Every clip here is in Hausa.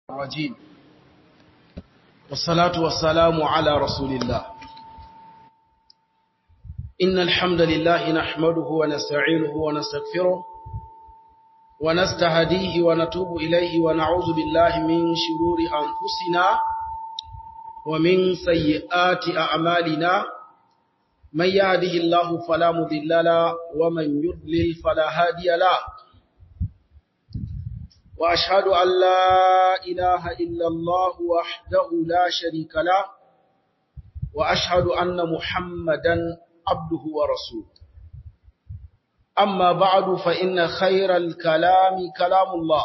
الرجيم والصلاة والسلام على رسول الله إن الحمد لله نحمده ونستعينه ونستغفره ونستهديه ونتوب إليه ونعوذ بالله من شرور أنفسنا ومن سيئات أعمالنا من يهده الله فلا مضل له ومن يضلل فلا هادي له وأشهد أن لا إله إلا الله وحده لا شريك له وأشهد أن محمدا عبده ورسوله أما بعد فإن خير الكلام كلام الله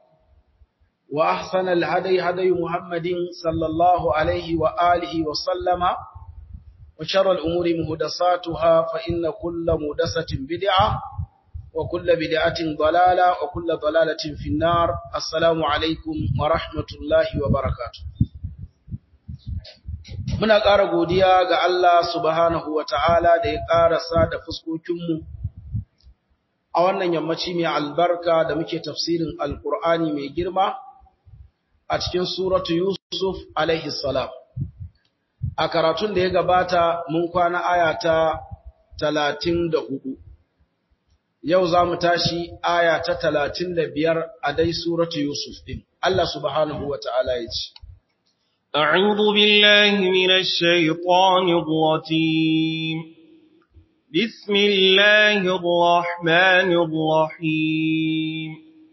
وأحسن الهدي هدي محمد صلى الله عليه وآله وسلم وشر الأمور مهدساتها فإن كل مهدسة بدعة وكل بدعة ضلالة وكل ضلالة في النار السلام عليكم ورحمة الله وبركاته muna ƙara godiya ga Allah subhanahu wa ta'ala da ya ƙarasa da fuskokinmu a wannan yammaci mai albarka da muke tafsirin alƙur'ani mai girma a cikin suratu Yusuf alaihi salam. A karatun da ya gabata mun kwana aya ta talatin da hudu. Yau za mu tashi aya ta talatin da biyar a dai suratu Yusuf ɗin. Allah subhanahu wa ta'ala ya ce. أعوذ بالله من الشيطان الرجيم بسم الله الرحمن الرحيم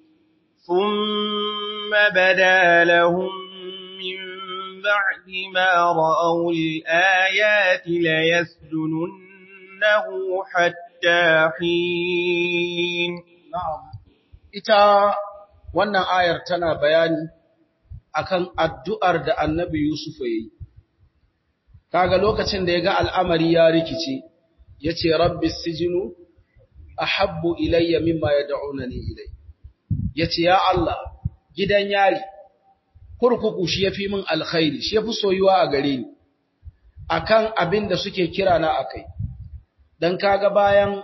ثم بدا لهم من بعد ما رأوا الآيات ليسجننه حتى حين نعم ita wannan ayar tana bayani akan addu'ar da annabi Yusuf ya yi. Kaga lokacin da ya ga al'amari ya rikice, ya ce, Rabbi sijinu, a habbu ilayya mimma ya da'una ne ilai. Ya ce, Ya Allah, gidan yari, kurkuku shi ya fi min alkhairi, shi ya fi soyuwa a gare ni, a kan abin da suke kira na a kai. Don kaga bayan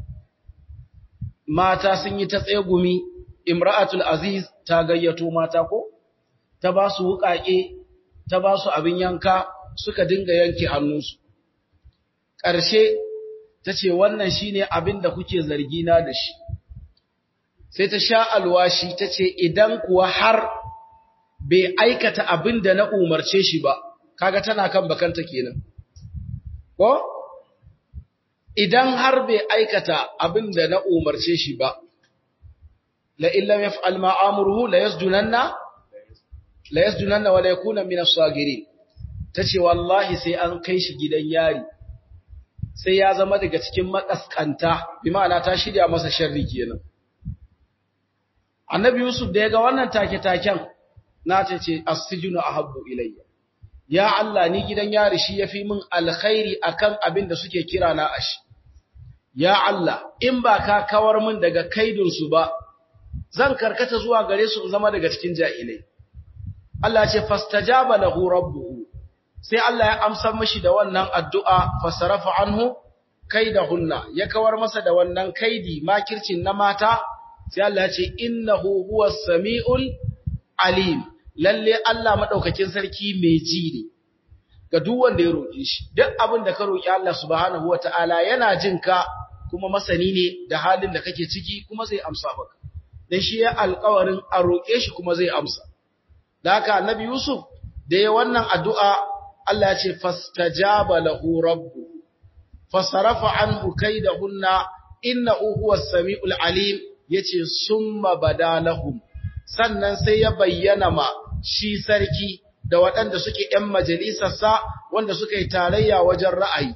mata sun yi ta tsegumi, Imra'atul Aziz ta gayyato mata ko? ta ba su wuƙaƙe, ta ba su abin yanka suka dinga yanke hannunsu. Ƙarshe ta ce wannan shi ne abin da kuke zargina da shi. Sai ta sha alwashi ta ce idan kuwa har bai aikata abin da na umarce shi ba, kaga tana kan bakanta kenan. Ko? Idan har bai aikata abin da na umarce shi ba, la'illam ya fi alma'amurhu la yasjunanna la yasjunanna wa la yakuna min as-sagirin tace wallahi sai an kai shi gidan yari sai ya zama daga cikin makaskanta bi ma'ana ta shirya masa sharri kenan annabi yusuf da yaga wannan take taken na ta ce as-sijnu ahabbu ilayya ya allah ni gidan yari shi yafi min alkhairi akan abin da suke kira na ashi ya allah in ba ka kawar min daga kaidun su ba zan karkata zuwa gare su in zama daga cikin jahilai Allah ce fastajaba lahu rabbuhu sai Allah ya amsa mishi da wannan addu'a fasarafa anhu kaidahunna ya kawar masa da wannan kaidi makircin na mata sai Allah ya ce innahu huwas samiul alim lalle Allah madaukakin sarki mai ji ne ga duk wanda ya roki shi duk abin da ka roki Allah subhanahu wataala yana jin ka kuma masani ne da halin da kake ciki kuma zai amsa maka dan shi ya alƙawarin a roke shi kuma zai amsa da haka annabi Yusuf da ya wannan addu'a Allah ya ce fastajaba lahu rabbu fasarafa anhu kaidahunna innahu huwas samiul alim yace summa badalahum sannan sai ya bayyana ma shi sarki da waɗanda suke ‘yan majalisarsa wanda suka yi tarayya wajen ra'ayi.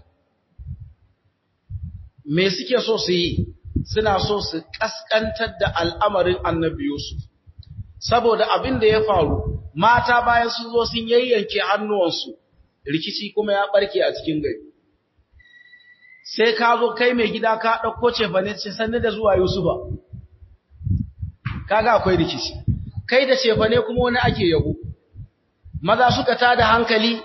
Me suke so su yi, suna so su ƙasƙantar da al'amarin annabi Yusuf. saboda abin da ya faru mata bayan sun zo sun yayyanke hannuwansu rikici kuma ya barke a cikin gari sai ka zo kai mai gida ka ɗauko cefane ce sannu da zuwa yusufa kaga akwai rikici kai da cefane kuma wani ake yabo maza suka tada hankali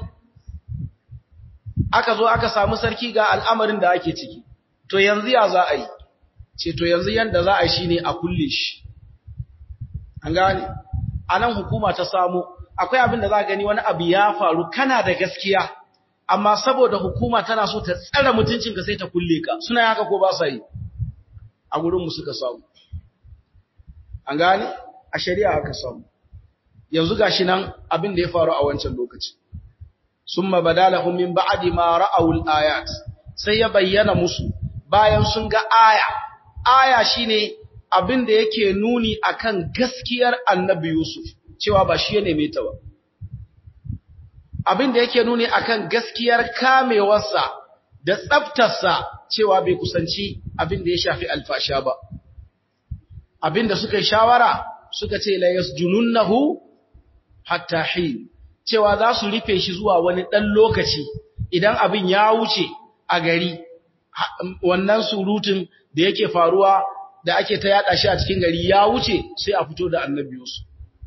aka zo aka samu sarki ga al'amarin da ake ciki to yanzu ya za a yi ce to yanzu yanda za a yi shine a kulle shi an gane anan hukuma ta samu akwai abin da za gani wani abu ya faru kana da gaskiya amma saboda hukuma tana so ta tsare mutuncinka sai ta kulle ka suna haka ko ba sa yi a gurinmu suka samu an gane a shari'a aka samu yanzu gashi nan abin da ya faru a wancan lokaci summa badalahum min ba'di ma ra'awul ayat sai ya bayyana musu bayan sun ga aya aya shine abin da yake nuni akan gaskiyar annabi Yusuf cewa ba shi ya neme ta ba abin da yake nuni akan gaskiyar kamewarsa da tsaftarsa cewa bai kusanci abin da ya shafi alfasha ba abin da suka yi shawara suka ce la yasjununnahu hatta hin cewa za su rufe shi zuwa wani ɗan lokaci idan abin ya wuce a gari wannan surutun da yake faruwa da ake ta yada shi a cikin gari ya wuce sai a fito da annabi Yusuf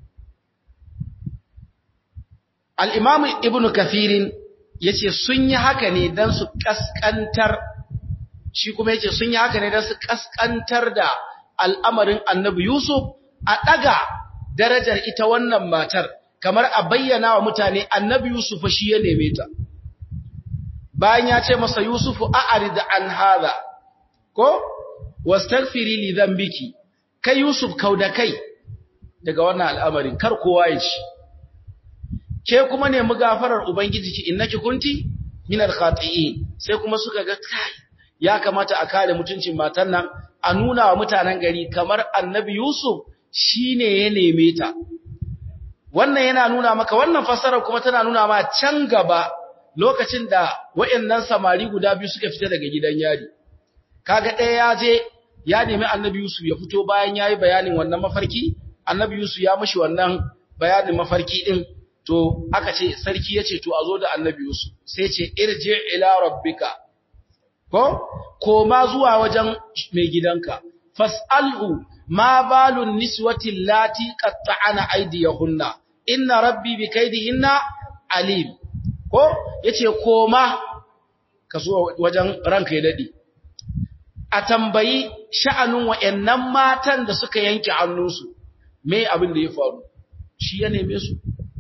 Al'imam Ibn Kathirin ya ce sun yi haka ne don su ƙasƙantar, shi kuma ya ce sun yi haka ne don su ƙasƙantar da al'amarin annabi Yusuf a ɗaga darajar ita wannan matar, kamar a bayyana wa mutane annabi Yusuf shi ya neme ta. Bayan ya ce masa Yusufu a'ari da an haza, ko? Wastagfiri li biki, kai Yusuf kau da kai daga wannan al'amarin, kar kowa ya ci. ke kuma nemi gafarar ubangiji ki innaki kunti minal khati'in sai kuma suka ga kai ya kamata a kare mutuncin matan nan a nuna wa mutanen gari kamar annabi yusuf shine ya neme ta wannan yana nuna maka wannan fasarar kuma tana nuna ma can gaba lokacin da wayannan samari guda biyu suka fita daga gidan yari kaga ɗaya ya je ya nemi annabi yusuf ya fito bayan yayi bayanin wannan mafarki annabi yusuf ya mishi wannan bayanin mafarki din to aka ce sarki ya ce to a zo da annabi Yusuf sai ce irji ila rabbika ko koma zuwa wajen mai gidanka fas'alhu ma balun niswati lati qatta'ana aydiyahunna inna rabbi bi kaydihinna alim ko yace koma ka zo wajen ranka ya dade a tambayi sha'anun wayannan matan da suka yanke hannunsu me abin da ya faru shi ya neme su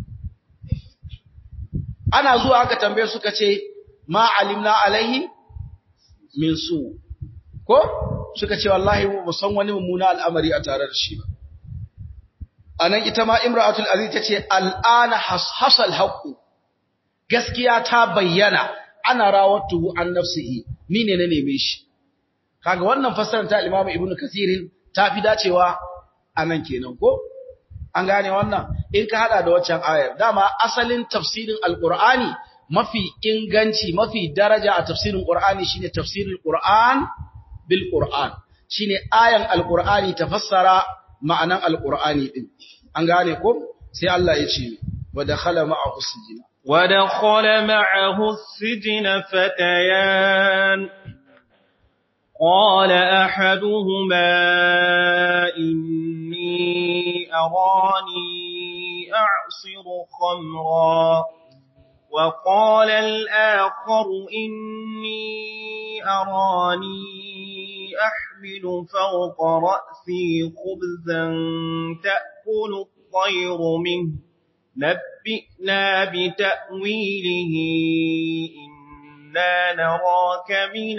ana zuwa aka tambaye suka ce ma alimna alaihi min su ko suka ce wallahi mu san wani mummuna al'amari a tare da shi ba anan ita ma imra'atul aziz tace al'ana hashasal haqu gaskiya ta bayyana ana rawatuhu an nafsihi ni ne na neme shi kaga wannan fassarar ta imamu ibnu kathirin ta fi dacewa anan kenan ko an gane wannan in ka hada da waccan ayar dama asalin tafsirin alqur'ani mafi inganci mafi daraja a tafsirin qur'ani shine tafsirul qur'an bil qur'an shine ayan alqur'ani tafassara ma'anan alqur'ani din an gane ko sai Allah ya ce wa dakhala ma'ahu sijina wa dakhala ma'ahu sijina fatayan قال أحدهما إني أراني أعصر خمرا وقال الآخر إني أراني أحمل فوق رأسي خبزا تأكل الطير منه نبئنا بتأويله إنا نراك من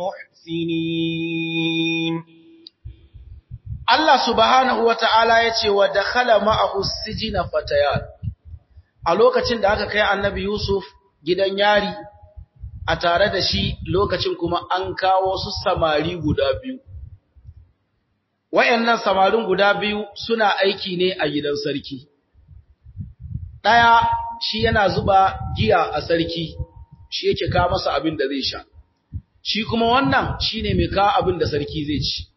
المحسنين Allah subhanahu wa ta'ala ya ce wa da khala ma'ahu sijina fatayan, a lokacin da aka kai annabi Yusuf gidan yari, a tare da shi lokacin kuma an kawo su samari guda biyu. Wayannan samarin guda biyu suna aiki ne a gidan sarki. Ɗaya shi yana zuba giya a sarki, shi yake kawo masa abin da zai sha. Shi kuma wannan shi ne mai kawo abin da sarki zai ci.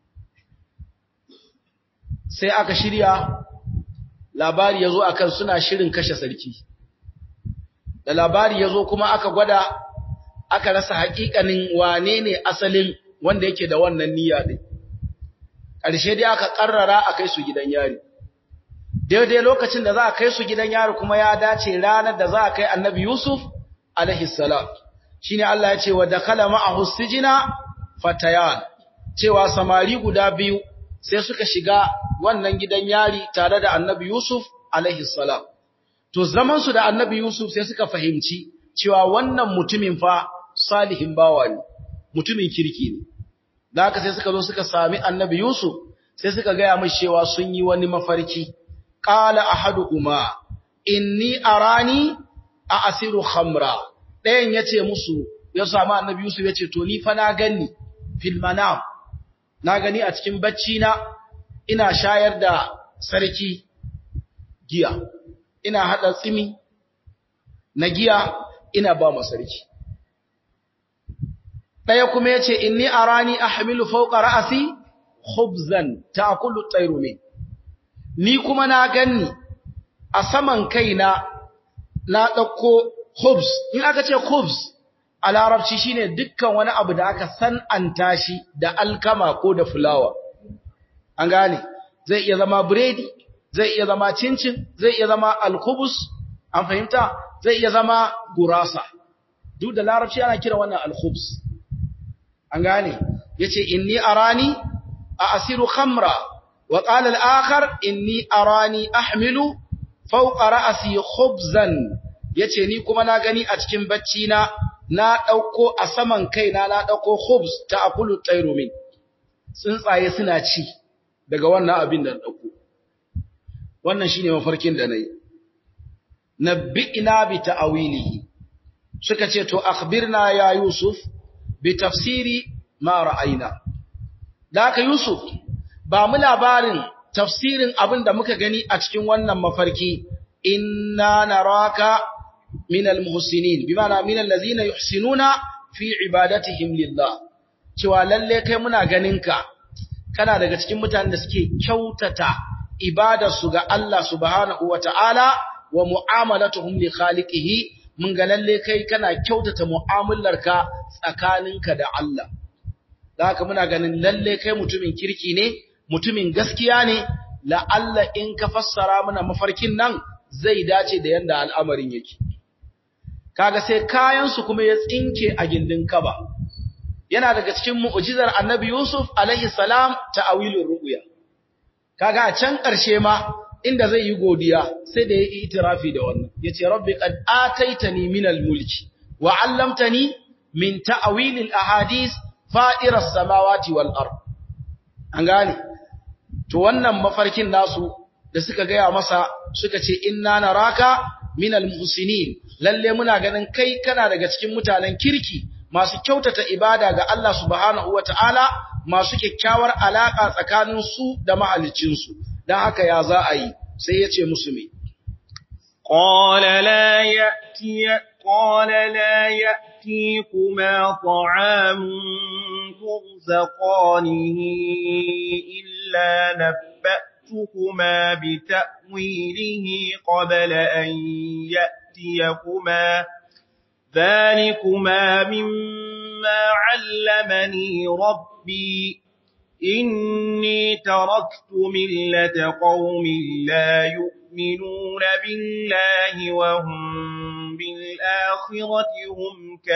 sai aka shirya labari ya zo akan suna shirin kashe sarki da labari ya zo kuma aka gwada aka rasa haƙiƙanin wane ne asalin wanda yake da wannan niyya ɗin ƙarshe dai aka ƙarrara a kai su gidan yari daidai lokacin da za a kai su gidan yari kuma ya dace ranar da za a kai annabi yusuf alaihissalam shi ne allah ya ce wa dakala ma'ahu sijina fatayan cewa samari guda biyu sai suka shiga wannan gidan yari tare da annabi Yusuf alaihi salam. To zamansu da annabi Yusuf sai suka fahimci cewa wannan mutumin fa salihin bawa ne, mutumin kirki ne. Da haka sai suka zo suka sami annabi Yusuf sai suka gaya mai cewa sun yi wani mafarki. Ƙala ahadu uma, inni arani a asiru khamra. Ɗayan ya ce musu, ya sami annabi Yusuf ya ce, to ni fa na gani fil manam na gani a cikin bacci na ina shayar da sarki giya ina hada tsimi na giya ina ba ma sarki daya kuma yace inni arani ahmilu fawqa ra'si khubzan ta'kulu at-tayru min ni kuma na ganni a saman kaina na dauko khubz in aka ce khubz a larabci shine dukkan wani abu da aka san'anta shi da alkama ko da fulawa an gane zai iya zama biredi zai iya zama cincin zai iya zama alkubus an fahimta zai iya zama gurasa duk da larabci ana kira wannan alkubus an gane yace inni arani a asiru khamra wa qala al-akhar inni arani ahmilu fawqa ra'si khubzan yace ni kuma na gani a cikin bacci na na ɗauko a saman kaina na ɗauko hubs ta akulu tsairu min tsuntsaye suna ci daga wannan abin da ɗauko wannan shi ne mafarkin da na yi na bi'ina bi ta'awilihi suka ce to akhbirna ya yusuf bi tafsiri ma ra'ayina da haka yusuf ba mu labarin tafsirin abin da muka gani a cikin wannan mafarki inna naraka من المحسنين بمعنى من الذين يحسنون في عبادتهم لله cewa lalle kai muna ganinka kana daga cikin mutanen da suke kyautata ibadarsu ga Allah subhanahu wataala wa mu'amalatuhum li khaliqihi mun ga lalle kai kana kyautata mu'amalarka tsakaninka da Allah haka muna ganin lalle kai mutumin kirki ne mutumin gaskiya ne la Allah in ka fassara mana mafarkin nan zai dace da yanda al'amarin yake kaga sai kayansu kuma ya tsinke a gindin kaba yana daga cikin mu'jizar annabi Yusuf alaihi salam ta'awilur ru'ya kaga a can ƙarshe ma inda zai yi godiya sai da ya yi itirafi da wannan yace rabbi qad ataitani minal mulki wa 'allamtani min ta'wilil ahadith fa'iras samawati wal ard an gane to wannan mafarkin nasu da suka gaya masa suka ce inna naraka minal muhsinin lalle muna ganin kai kana daga cikin mutanen kirki masu kyautata ibada ga Allah subhanahu wataala masu kyakkyawar alaka tsakanin su da mahalicin su dan haka ya za a yi sai ya ce musu me qala la ya'ti qala la ya'tikuma ta'amun turzaqanihi illa nabba'tukuma bita'wilihi qabla an يأتيكما ذلكما مما علمني ربي إني تركت ملة قوم لا يؤمنون بالله وهم بالآخرة هم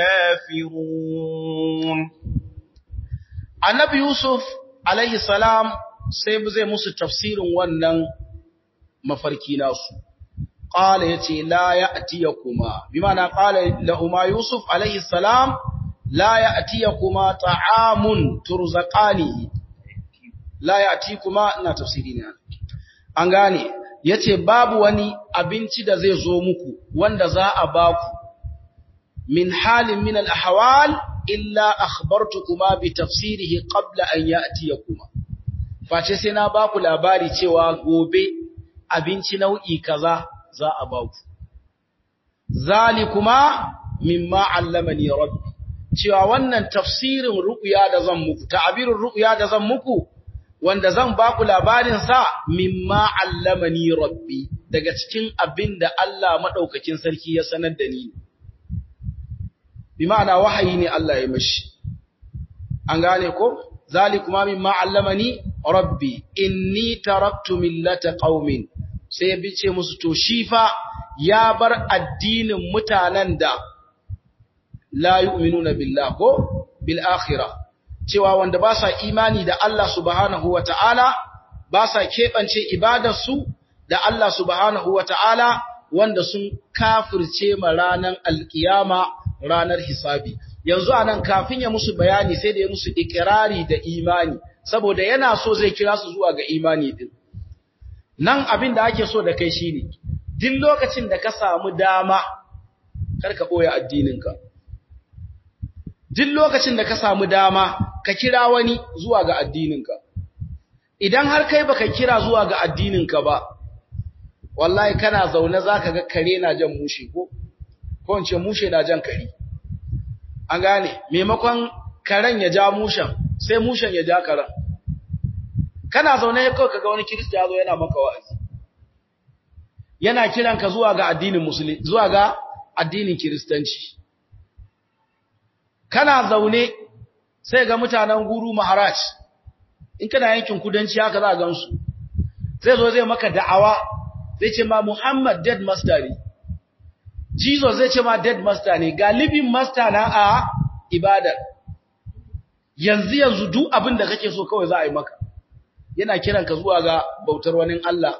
كافرون النبي يوسف عليه السلام سيبزي musu tafsirin wannan mafarki nasu قال يتي لا يأتيكما بمعنى قال لهما يوسف عليه السلام لا يأتيكما طعام ترزقانه لا يأتيكما ina tafsiri ne an gane yace babu wani abinci da zai zo muku wanda za a baku min halin min al-ahwal illa akhbartukuma bi tafsirihi qabla an ya'tiyakuma face sai na baku labari cewa gobe abinci nau'i kaza za a ba ku. Zalikuma mimma allamani rabbi, cewa wannan tafsirin ru'uya da zan muku, ta'abirin ru'uya da zan muku, wanda zan ba ku labarinsa mimma allamani rabbi, daga cikin abin da Allah maɗaukakin sarki ya sanar da ni. Bi ma'ana wahayi ne Allah ya mashi. An gane ko? Zalikuma mimma allamani rabbi, inni taraktu millata qaumin sai ya bice musu to shi fa ya bar addinin mutanen da la yu'minuna billah ko bil akhirah cewa wanda ba sa imani da Allah subhanahu wata'ala ba sa keɓance ibadarsu da Allah subhanahu wa ta'ala wanda sun kafirce ma ranar alkiyama ranar hisabi. Yanzu a nan kafin ya musu bayani sai da ya musu ikirari da imani, saboda yana so zai kira su zuwa ga imani ɗin. Nan abin da ake so da kai shi ne, duk lokacin da ka samu dama, karka ɓoye addininka. Duk lokacin da ka samu dama, ka kira wani zuwa ga addininka. Idan har kai baka kira zuwa ga addininka ba, wallahi kana zaune zaka ga kare na jan mushe ko ko in ce mushe na jan kare an gane maimakon karen ya ja mushen sai mushen ya ja karen kana zaune kawai kaga wani kirista ya zo yana maka wa'azi yana kiran ka zuwa ga addinin musulmi zuwa ga addinin kiristanci kana zaune sai ga mutanen guru maharaj in kana yankin kudanci haka za a gansu zai zo zai maka da'awa zai ce ma Muhammad dead master ne Jesus zai ce ma dead master ne ga living master na a ibadar yanzu yanzu duk abin da kake so kawai za a yi maka yana kiran ka zuwa ga bautar wani Allah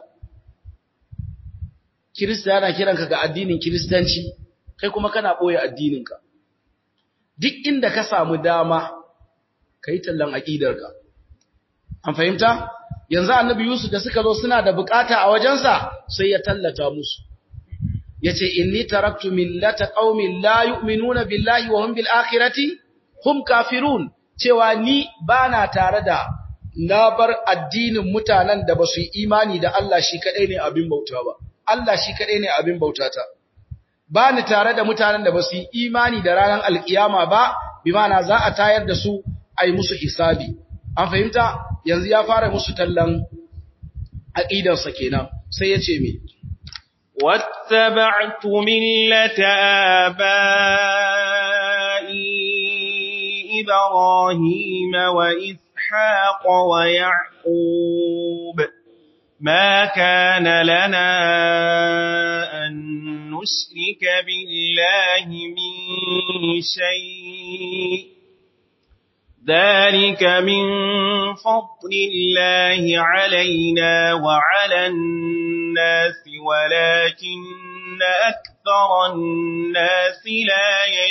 Kirista yana kiran ka ga addinin Kiristanci kai kuma kana boye addininka duk inda ka samu dama kai tallan aqidarka an fahimta yanzu annabi Yusuf da suka zo suna da bukata a wajensa sai ya tallata musu yace inni taraktu millata qaumin la yu'minuna billahi wa hum bil akhirati hum kafirun cewa ni bana tare da na bar addinin mutanen da basu yi imani da Allah shi kadai ne abin bauta ba Allah shi kadai ne abin bautata bani tare da mutanen da basu yi imani da ranar alkiyama ba bi ma'ana za a tayar da su ai musu hisabi an fahimta yanzu ya fara musu tallan aqidarsa kenan sai ya ce me wattaba'tu millata abai ibrahim wa ishaq wa yaqub ما كان لنا أن نشرك بالله من شيء ذلك من فضل الله علينا وعلى الناس ولكن أكثر الناس لا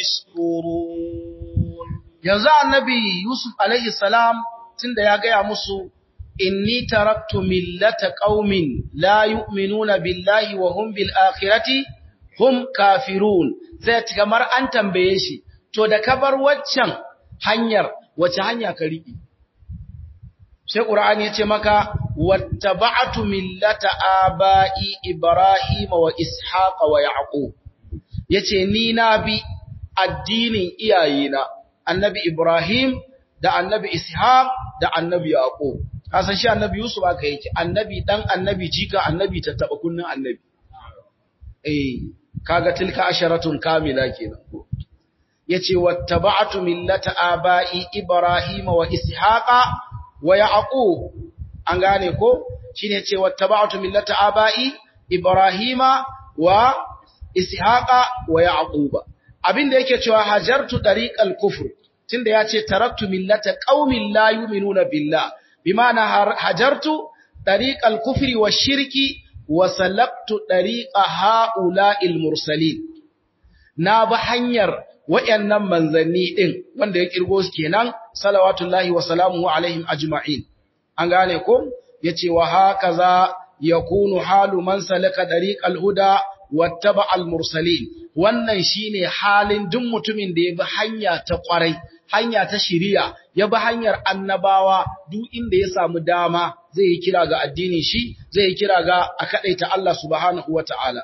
يشكرون yanzu annabi Yusuf alaihi salam tunda ya gaya musu inni taraktu millata qaumin la yu'minuna billahi wa hum bil akhirati hum kafirun zai kamar an tambaye shi to da ka bar waccan hanyar wace hanya ka riƙe sai qur'ani yace maka wattaba'tu millata aba'i ibrahim wa ishaq wa yaqub yace ni na bi addinin iyayena annabi ibrahim da annabi ishaq da annabi yaqub kasan shi annabi yusuf aka yake annabi dan annabi jika annabi tattaba kunnin annabi eh kaga tilka asharatun kamila kenan yace wattaba'tu millata aba'i ibrahima wa ishaqa wa yaqub an gane ko shine yace wattaba'tu millata aba'i ibrahima wa ishaqa wa yaquba abinda yake cewa hajartu tariqal kufr tunda yace taraktu millata qaumin la yu'minuna billah bima'ana hajartu tariqal kufri washirki wa salaktu tariqa ha'ula'il mursalin na ba hanyar wayannan manzanni din wanda ya kirgo su kenan salawatullahi wa salamuhu alaihim ajma'in an gane ko yace wa hakaza yakunu halu man salaka tariqal huda wattaba al mursalin wannan shine halin duk mutumin da ya bi hanya ta kwarai hanya ta shiriya ya bi hanyar annabawa duk inda ya samu dama zai yi kira ga addinin shi zai yi kira ga a kadaita Allah subhanahu wataala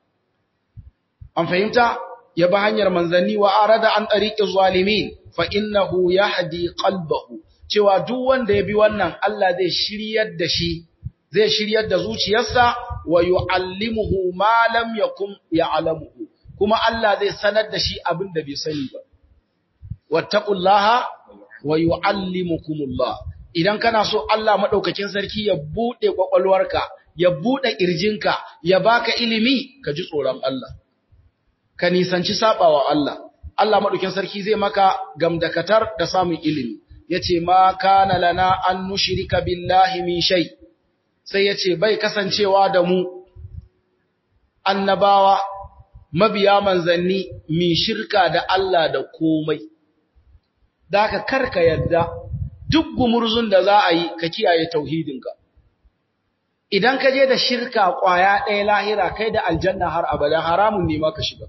an fahimta ya bi hanyar manzanni wa arada an tariqi zalimin fa innahu yahdi qalbahu cewa duk wanda ya bi wannan Allah zai shiryar da shi zai shiryar da zuciyarsa wa yu'allimuhu ma lam yakun ya'lamuhu kuma Allah zai sanar da shi abin da bai sani ba wattaqullaha wa yu'allimukumullah idan kana so Allah madaukakin sarki ya bude kwakwalwarka ya bude kirjinka ya baka ilimi ka ji tsoron Allah ka nisanci sabawa Allah Allah madaukakin sarki zai maka gamdakatar da samun ilimi yace ma kana lana an nushrika billahi min shay sai ya ce bai kasancewa da mu annabawa mabiya manzanni mi shirka da Allah da komai da ka karka yadda duk gumurzun da za a yi ka kiyaye tauhidinka idan ka je da shirka kwaya ɗaya lahira kai da aljanna har abada haramun ne ma ka shiga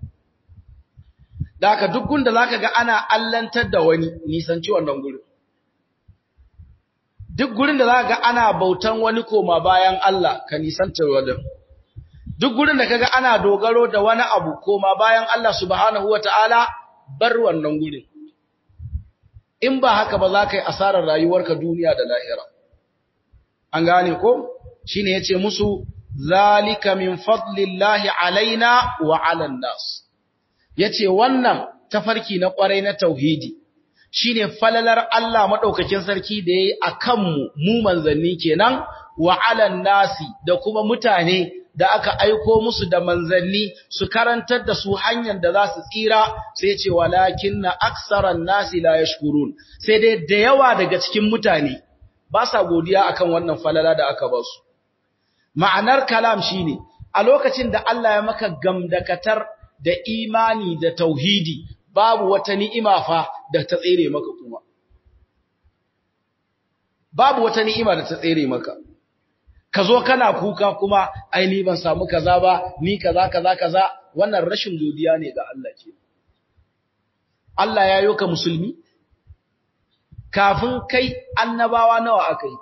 da ka duk gunda za ka ga ana allantar da wani nisanci wannan gurin duk gurin da za ka ga ana bautan wani koma bayan Allah ka nisantar wadda duk gurin da ka ga ana dogaro da wani abu koma bayan Allah subhanahu wa ta'ala bar wannan gurin in ba haka ba za ka yi asarar rayuwarka duniya da lahira an gane ko shi ne ya ce musu zalika min fadlillahi alaina wa alan nas ya ce wannan tafarki na ƙwarai na tauhidi shi ne falalar Allah maɗaukakin sarki da ya yi a kanmu mu manzanni kenan wa alan nasi da kuma mutane da aka aiko musu da manzanni su karantar da su hanyar da za su tsira sai ce walakin na aksaran nasi la yashkurun sai dai da yawa daga cikin mutane ba sa godiya akan wannan falala da aka ba su ma'anar kalam shine a lokacin da Allah ya maka gamdakatar da imani da tauhidi babu wata ni'ima fa da ta tsere maka kuma babu wata ni'ima da ta tsere maka ka zo kana kuka kuma ai ni ban samu kaza ba ni kaza kaza kaza wannan rashin godiya ne ga Allah ke Allah ya yoka musulmi kafin kai annabawa nawa akai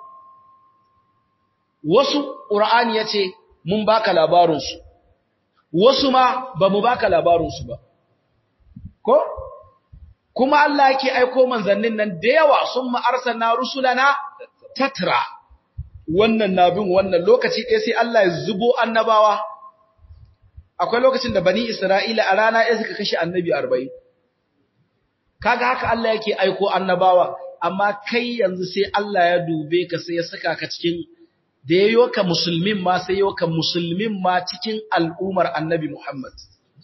wasu qur'ani yace mun baka labarin su wasu ma bamu baka labarin su ba ko kuma Allah yake aiko manzannin nan da yawa sun ma arsalna rusulana tatra wannan nabin wannan lokaci ɗaya sai Allah ya zubo annabawa akwai lokacin da bani Isra'ila a rana ɗaya suka kashe annabi 40 kaga haka Allah yake aiko annabawa amma kai yanzu sai Allah ya dube ka sai ya saka ka cikin da yayo ka musulmin ma sai yayo ka musulmin ma cikin al'umar annabi Muhammad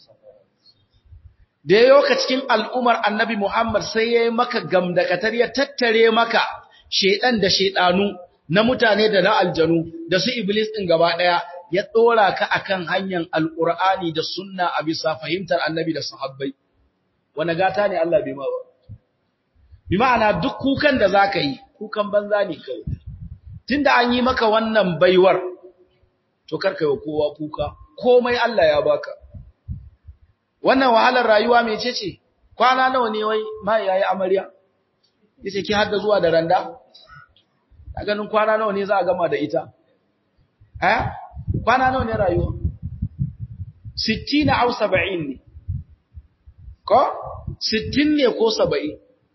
da yayo ka cikin al'umar annabi Muhammad sai yayi maka gamdakatar ya tattare maka shedan da shedanu na mutane da na aljanu da su iblis din gaba daya ya dora ka akan hanyar alqur'ani da sunna a bisa fahimtar annabi da sahabbai wani gata ne Allah bai ma ba bi ma'ana duk kukan da zaka yi kukan banza ne kawai tunda an yi maka wannan baiwar to karka yi kowa kuka komai Allah ya baka wannan wahalar rayuwa mecece kwana nawa ne wai mai yayi amarya yace ki hadda zuwa da randa a ganin kwana nawa ne za a gama da ita eh kwana nawa ne rayuwa 60 au 70 ne ko 60 ne ko 70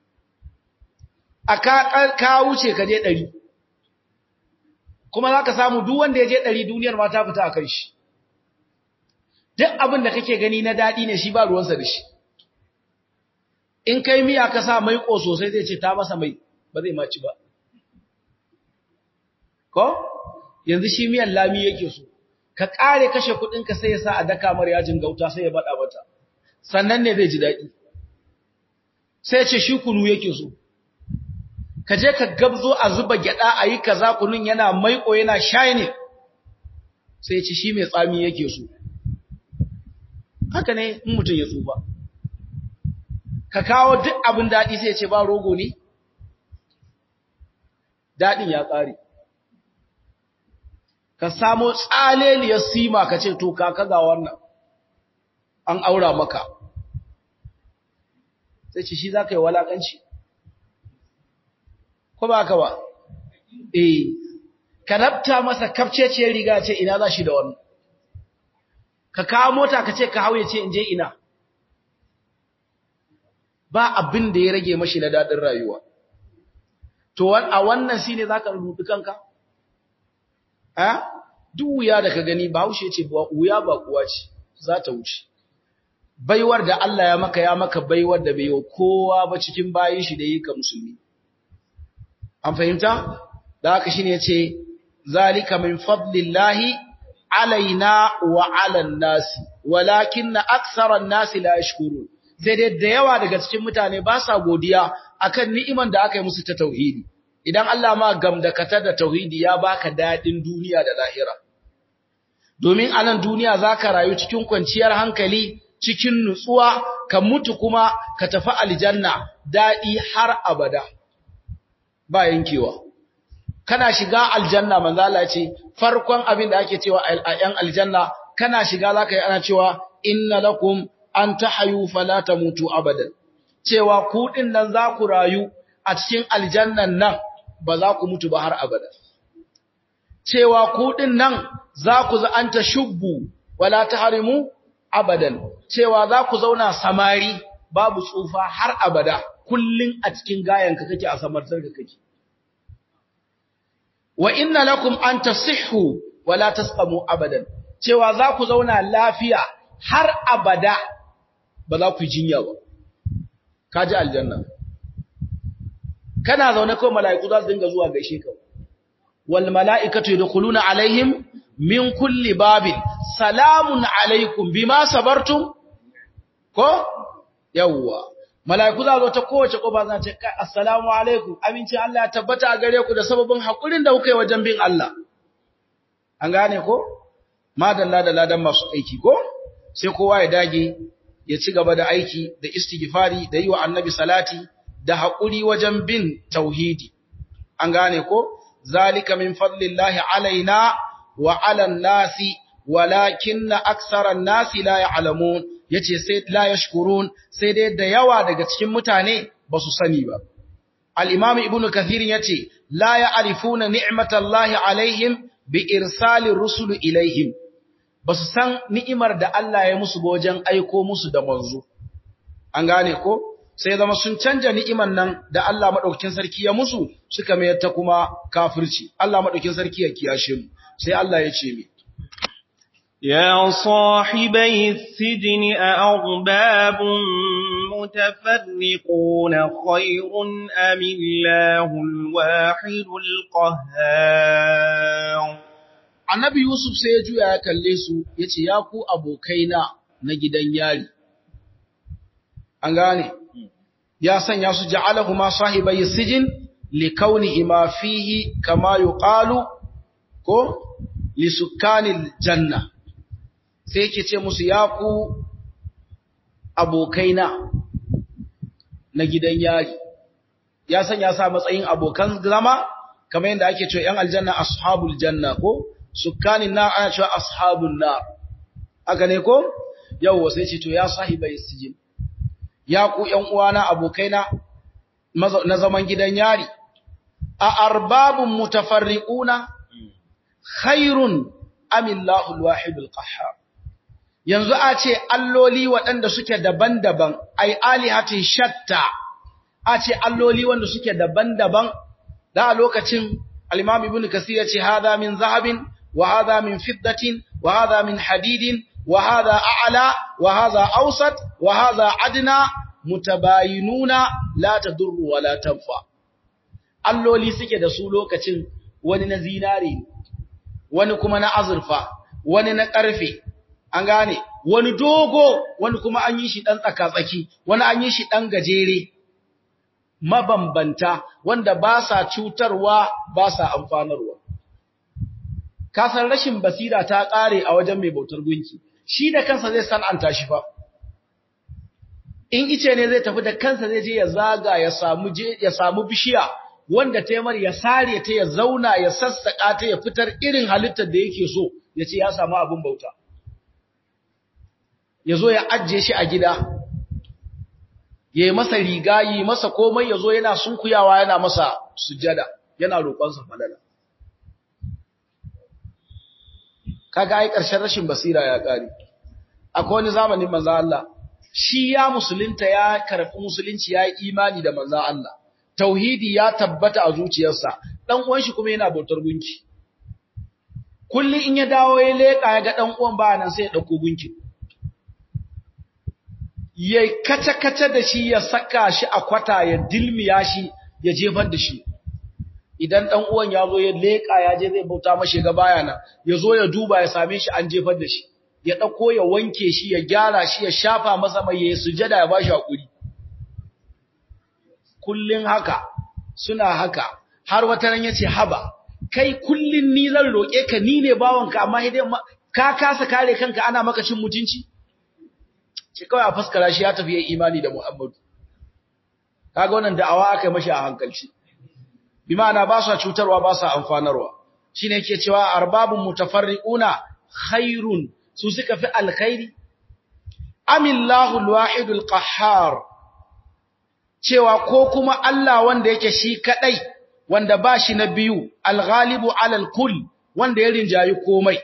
aka ka wuce ka je 100 kuma zaka samu duk wanda ya je 100 duniyar ma ta fita akan shi duk abin da kake gani na dadi ne shi ba ruwansa da shi in kai miya ka sa mai ko sosai zai ce ta masa mai ba zai maci ba ko yanzu shi miyan lami yake so ka kare kashe ka sai ya sa a daka mar yajin gauta sai ya bada mata sannan ne zai ji dadi sai ce shi kunu yake so ka je ka gabzo a zuba gyada a yi kaza kunun yana maiko yana shining sai ce shi mai tsami yake so haka ne in mutum ya tsufa ka kawo duk abin dadi sai ya ce ba rogo ne dadin ya kare ka samo tsaleliyar sima ka ce to kaka ga wannan an aura maka sai ce shi za ka yi walakanci ko ba ka ba eh ka rabta masa kafceciyar riga ce ina za shi da wannan ka kawo mota ka ce ka hauye ce in je ina ba abin da ya rage mashi na daɗin rayuwa to a wannan shi ne za ka rubuta kanka a duk wuya da ka gani ba haushe ce wuya ba kuwa ce za ta wuce baiwar da Allah ya maka ya maka baiwar da bai yi kowa ba cikin bayin shi da yi ka musulmi an fahimta da haka shine yace zalika min fadlillahi alaina wa ala nasi walakinna aktharan nasi la yashkurun sai dai da yawa daga cikin mutane ba sa godiya akan ni'iman da aka yi musu ta tauhidi idan Allah ma gamdakatar da tauhidi ya baka dadin duniya da lahira domin a nan duniya zaka rayu cikin kwanciyar hankali cikin nutsuwa ka mutu kuma ka tafi aljanna dadi har abada ba yankewa kana shiga aljanna manzo Allah ce farkon abin da ake cewa a yan aljanna kana shiga zaka yi ana cewa inna lakum an tahayu fala tamutu abadan cewa ku din nan za ku rayu a cikin aljannan nan ba za ku mutu ba har abada cewa ku din nan za ku za an tashubbu wala tahrimu abadan cewa za ku zauna samari babu tsufa har abada kullun a cikin gayanka kake a samartar da kake wa inna lakum an tasihhu wala tasqamu abadan cewa za ku zauna lafiya har abada ba za ku yi jinya ba kaji aljanna kana zaune ko mala'iku za su dinga zuwa gaishe ka wal mala'ikatu yadkhuluna alaihim min kulli babin salamun alaikum bima sabartum ko yawwa mala'iku za zo ta kowace kofa za ce assalamu alaikum aminci Allah ya tabbata a gare ku da sababin hakurin da kuka yi wajen bin Allah an gane ko madalla da ladan masu aiki ko sai kowa ya dage ya ci gaba da aiki da istighfari da yi wa annabi salati da haƙuri wajen bin tauhidi an gane ko zalika min fadlillahi alaina wa ala nasi walakinna aksaran nasi la ya'lamun yace sai la yashkurun sai dai da yawa daga cikin mutane ba su sani ba al-imam ibnu kathir yace la ya'rifuna ni'matallahi alaihim bi irsalir rusul ilaihim ba su san ni'imar da Allah ya musu wajen aiko musu da manzo. An gane ko? Sai zama sun canja ni'imar nan da Allah maɗaukin sarki ya musu suka mayar ta kuma kafirci. Allah maɗaukin sarki ya kiyashe mu. Sai Allah ya ce mi. يا صاحبي السجن أأرباب متفرقون خير أم الله الواحد القهار Annabi Yusuf sai ya juya ya kalle su ya ce, Ya ku abokaina na gidan yari. An gane, ya sanya su ja'alahu ma sahibai sijin li kauni ima fihi kama yuqalu ko li sukkanil janna. Sai yake ce musu ya ku abokaina na gidan yari. Ya sanya sa matsayin abokan zama kamar yadda ake cewa ‘yan aljanna ashabul janna ko’ sukkanin na ana cewa ashabun na aka ne ko yawwa sai ce to ya sahibai sijin ya ku ƴan uwana abokaina na zaman gidan yari a arbabun mutafarriquna khairun amillahu alwahidul qahhar yanzu a ce alloli waɗanda suke daban-daban ai alihatin shatta a ce alloli wanda suke daban-daban da a lokacin al-imam ibnu kasir ya ce hada min zahabin وهذا من فضة وهذا من حديد وهذا أعلى وهذا أوسط وهذا أدنى متباينون لا تضر ولا تنفع alloli suke da su lokacin wani na zinare wani kuma na azurfa wani na ƙarfe an gane wani dogo wani kuma an yi shi ɗan tsaka-tsaki wani an yi shi ɗan gajere mabambanta wanda ba sa cutarwa ba sa amfanarwa kasan rashin basira ta ƙare a wajen mai bautar gunki shi da kansa zai san'anta shi fa in ice ne zai tafi da kansa zai je ya zaga ya samu je ya samu bishiya wanda taimar ya sare ta ya zauna ya sassaka ta ya fitar irin halittar da yake so ya ce ya samu abin bauta ya zo ya ajiye shi a gida ya yi masa riga yi masa komai ya zo yana sunkuyawa yana masa sujada yana roƙonsa falala kaga ai ƙarshen rashin basira ya ƙare akwai wani zamanin manzo Allah shi ya musulunta ya karɓi musulunci ya yi imani da manzo Allah tauhidi ya tabbata a zuciyarsa dan uwan shi kuma yana bautar gunki kullun in ya dawo ya leka ya ga dan uwan ba nan sai ya dauko gunki ya kace kace da shi ya saka shi a kwata ya dilmiya shi ya jefar da shi idan dan uwan ya zo ya leka ya je zai bauta mashi ga baya nan ya zo ya duba ya same shi an jefar da shi ya dauko ya wanke shi ya gyara shi ya shafa masa mai ya sujada ya bashi hakuri kullun haka suna haka har wata ran yace haba kai kullun ni zan roke ka ni ne bawanka amma idan ka kasa kare kanka ana maka cin mutunci shi kawai a fuskara shi ya tafi yayin imani da Muhammadu kaga wannan da'awa aka yi mashi a hankalci bi ma'ana ba su cutarwa ba su amfanarwa shine yake cewa arbabun mutafarriquna khairun su suka fi alkhairi amillahu alwahidul qahhar cewa ko kuma Allah wanda yake shi kadai wanda ba shi na biyu alghalibu alal kull wanda ya rinjayi komai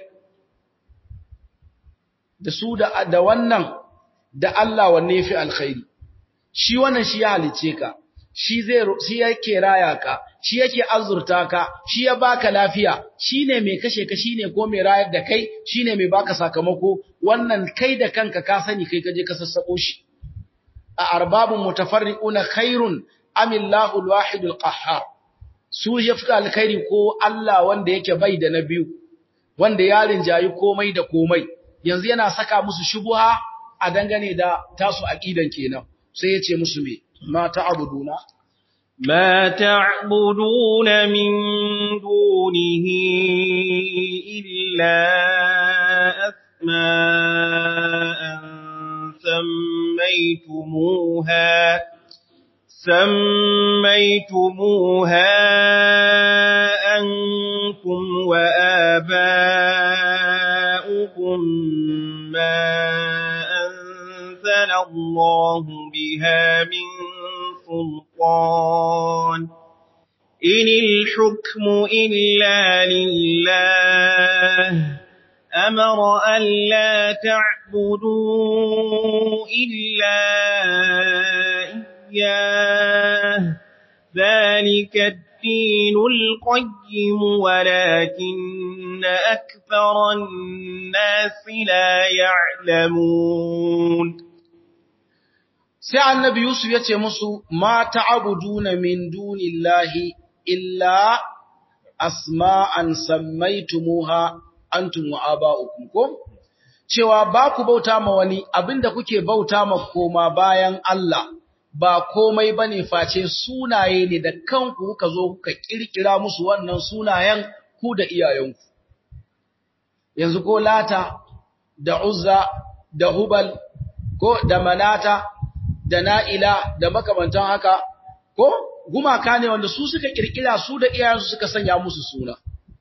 da su da da wannan da Allah wanne fi alkhairi shi wannan shi ya halice ka shi zai shi yake raya ka shi yake azurta ka shi ya baka lafiya shine mai kashe ka shine ko mai rayar da kai shine mai baka sakamako wannan kai da kanka ka sani kai kaje ka sassako shi a arbabun mutafarriquna khairun amillahu alwahidul qahhar su yafka alkhairi ko Allah wanda yake bai da na biyu wanda ya rinjayi komai da komai yanzu yana saka musu shubuha a dangane da tasu aqidan kenan sai yace musu me ma ta'buduna ما تعبدون من دونه إلا أسماء سميتموها سميتموها أنتم وآباؤكم ما أنزل الله بها من سلطان إن الحكم إلا لله أمر ألا تعبدوا إلا إياه ذلك الدين القيم ولكن أكثر الناس لا يعلمون sai annabi Yusuf ya ce musu ma ta'buduna min dunillahi illa asma'an sammaytumuha antum wa aba'ukum ko cewa ba ku bauta ma wani abinda kuke bauta ma koma bayan Allah ba komai bane face sunaye ne da kanku kuka zo kuka kirkira musu wannan sunayen ku da iyayenku yanzu ko lata da uzza da hubal ko da manata da na'ila da makamantan haka ko gumaka ne wanda su suka kirkira su da iyayensu suka sanya musu suna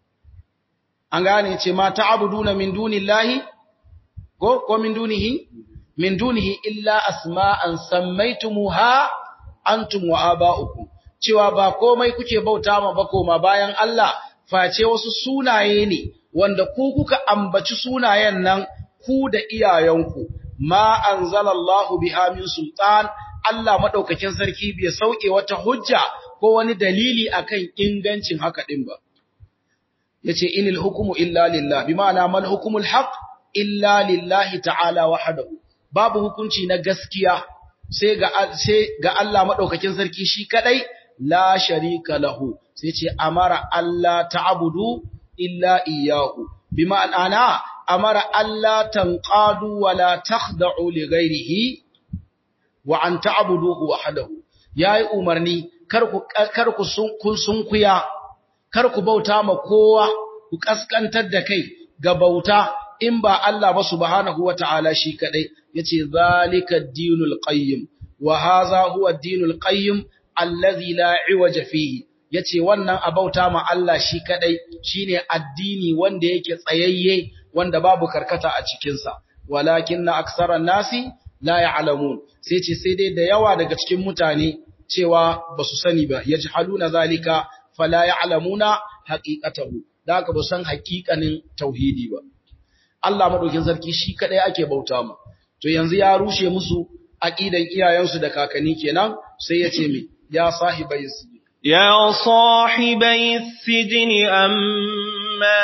an gane ce ma ta'buduna min dunillahi ko ko min dunihi min dunihi illa asma'an sammaytumuha antum wa aba'ukum cewa ba komai kuke bauta ma ba koma bayan Allah face wasu sunaye ne wanda ku kuka ambaci sunayen nan ku da iyayenku ma anzalallahu biha min sultan Allah madaukakin sarki bai sauke wata hujja ko wani dalili akan ingancin haka din ba yace inil hukmu illa lillah bima'ana mal hukmul haqq illa lillahi ta'ala wahdahu babu hukunci na gaskiya sai ga sai ga Allah madaukakin sarki shi kadai la sharika lahu sai ce amara Allah ta'budu illa iyyahu bima'ana amara Allah tanqadu wa la takhda'u li ghairihi wa an ta'buduhu wahdahu yayi umarni kar ku kar ku sun sunkuya kar ku bauta ma kowa ku kaskantar da kai ga bauta in ba Allah ba subhanahu wata'ala shi kadai yace zalika ad-dinul qayyim wa hadha huwa ad-dinul qayyim alladhi la iwaja fihi yace wannan abauta ma Allah shi kadai shine addini wanda yake tsayayye wanda babu karkata a cikin sa walakinna aksaran nasi la ya'lamun sai ce sai dai da yawa daga cikin mutane cewa basu sani ba yajhaluna zalika fala ya'lamuna haqiqatahu da haka ba san haƙiƙanin tauhidi ba Allah madaukin sarki shi kadai ake bauta ma to yanzu ya rushe musu aqidan iyayensu da kakanni kenan sai ya ce me ya sahibai sijin يا صاحبي السجن أما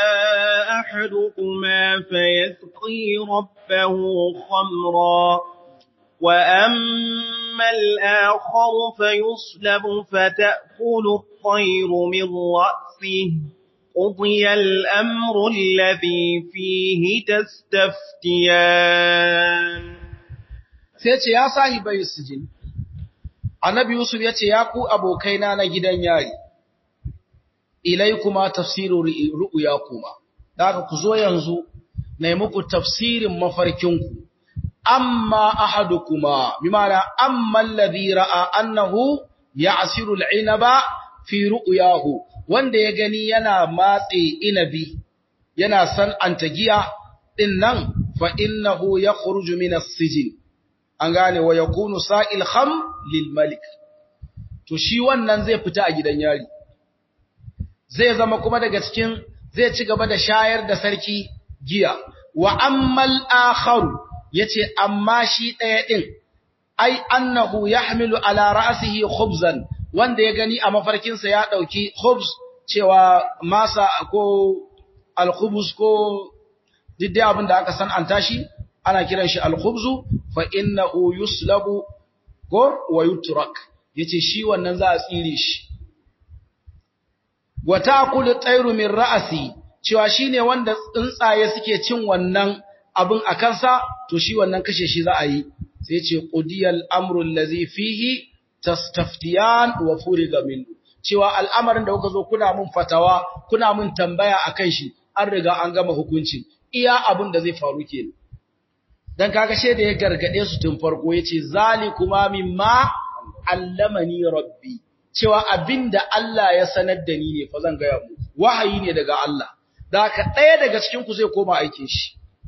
أحدكما فيسقي ربه خمرا وأما الآخر فيصلب فتأكل الطير من رأسه قضي الأمر الذي فيه تستفتيان سيتي يا صاحبي السجن annabi Yusuf ya ce, Ya ku abokaina na gidan yari, ilaykuma tafsiru ru'yakuma daga ku zo yanzu nayi muku tafsirin mafarkinku amma ahadukuma bimana amma alladhi ra'a annahu ya'siru al'inaba fi ru'yahu wanda ya gani yana matse inabi yana san antagiya din nan fa innahu yakhruju min as-sijn an gane wa yakunu sa'il kham lil malik to shi wannan zai fita a gidan yari zai zama kuma daga cikin zai ci gaba da shayar da sarki giya wa ammal akharu yace amma shi daya din ai annahu yahmilu ala ra'sihi khubzan wanda ya gani a mafarkin sa ya dauki khubz cewa masa ko al-khubuz ko diddi abin da aka san an tashi ana kiran shi al-khubzu fa innahu yuslabu ko wa yutrak yace shi wannan za a tsire shi wa taqulu tayru min ra'si cewa shine wanda tsuntsaye suke cin wannan abin a kansa to shi wannan kashe shi za a yi sai ce qudiyal amru allazi fihi tastaftiyan wa furiga min cewa al'amarin da kuka zo kuna mun fatawa kuna mun tambaya akan shi an riga an gama hukuncin iya abin da zai faru kenan dan kaga she da ya gargade su tun farko yace zalikuma mimma allamani rabbi cewa abinda Allah ya sanar da ni ne fa zan ga mu wahayi ne daga Allah da haka ɗaya daga cikin ku zai koma aikin shi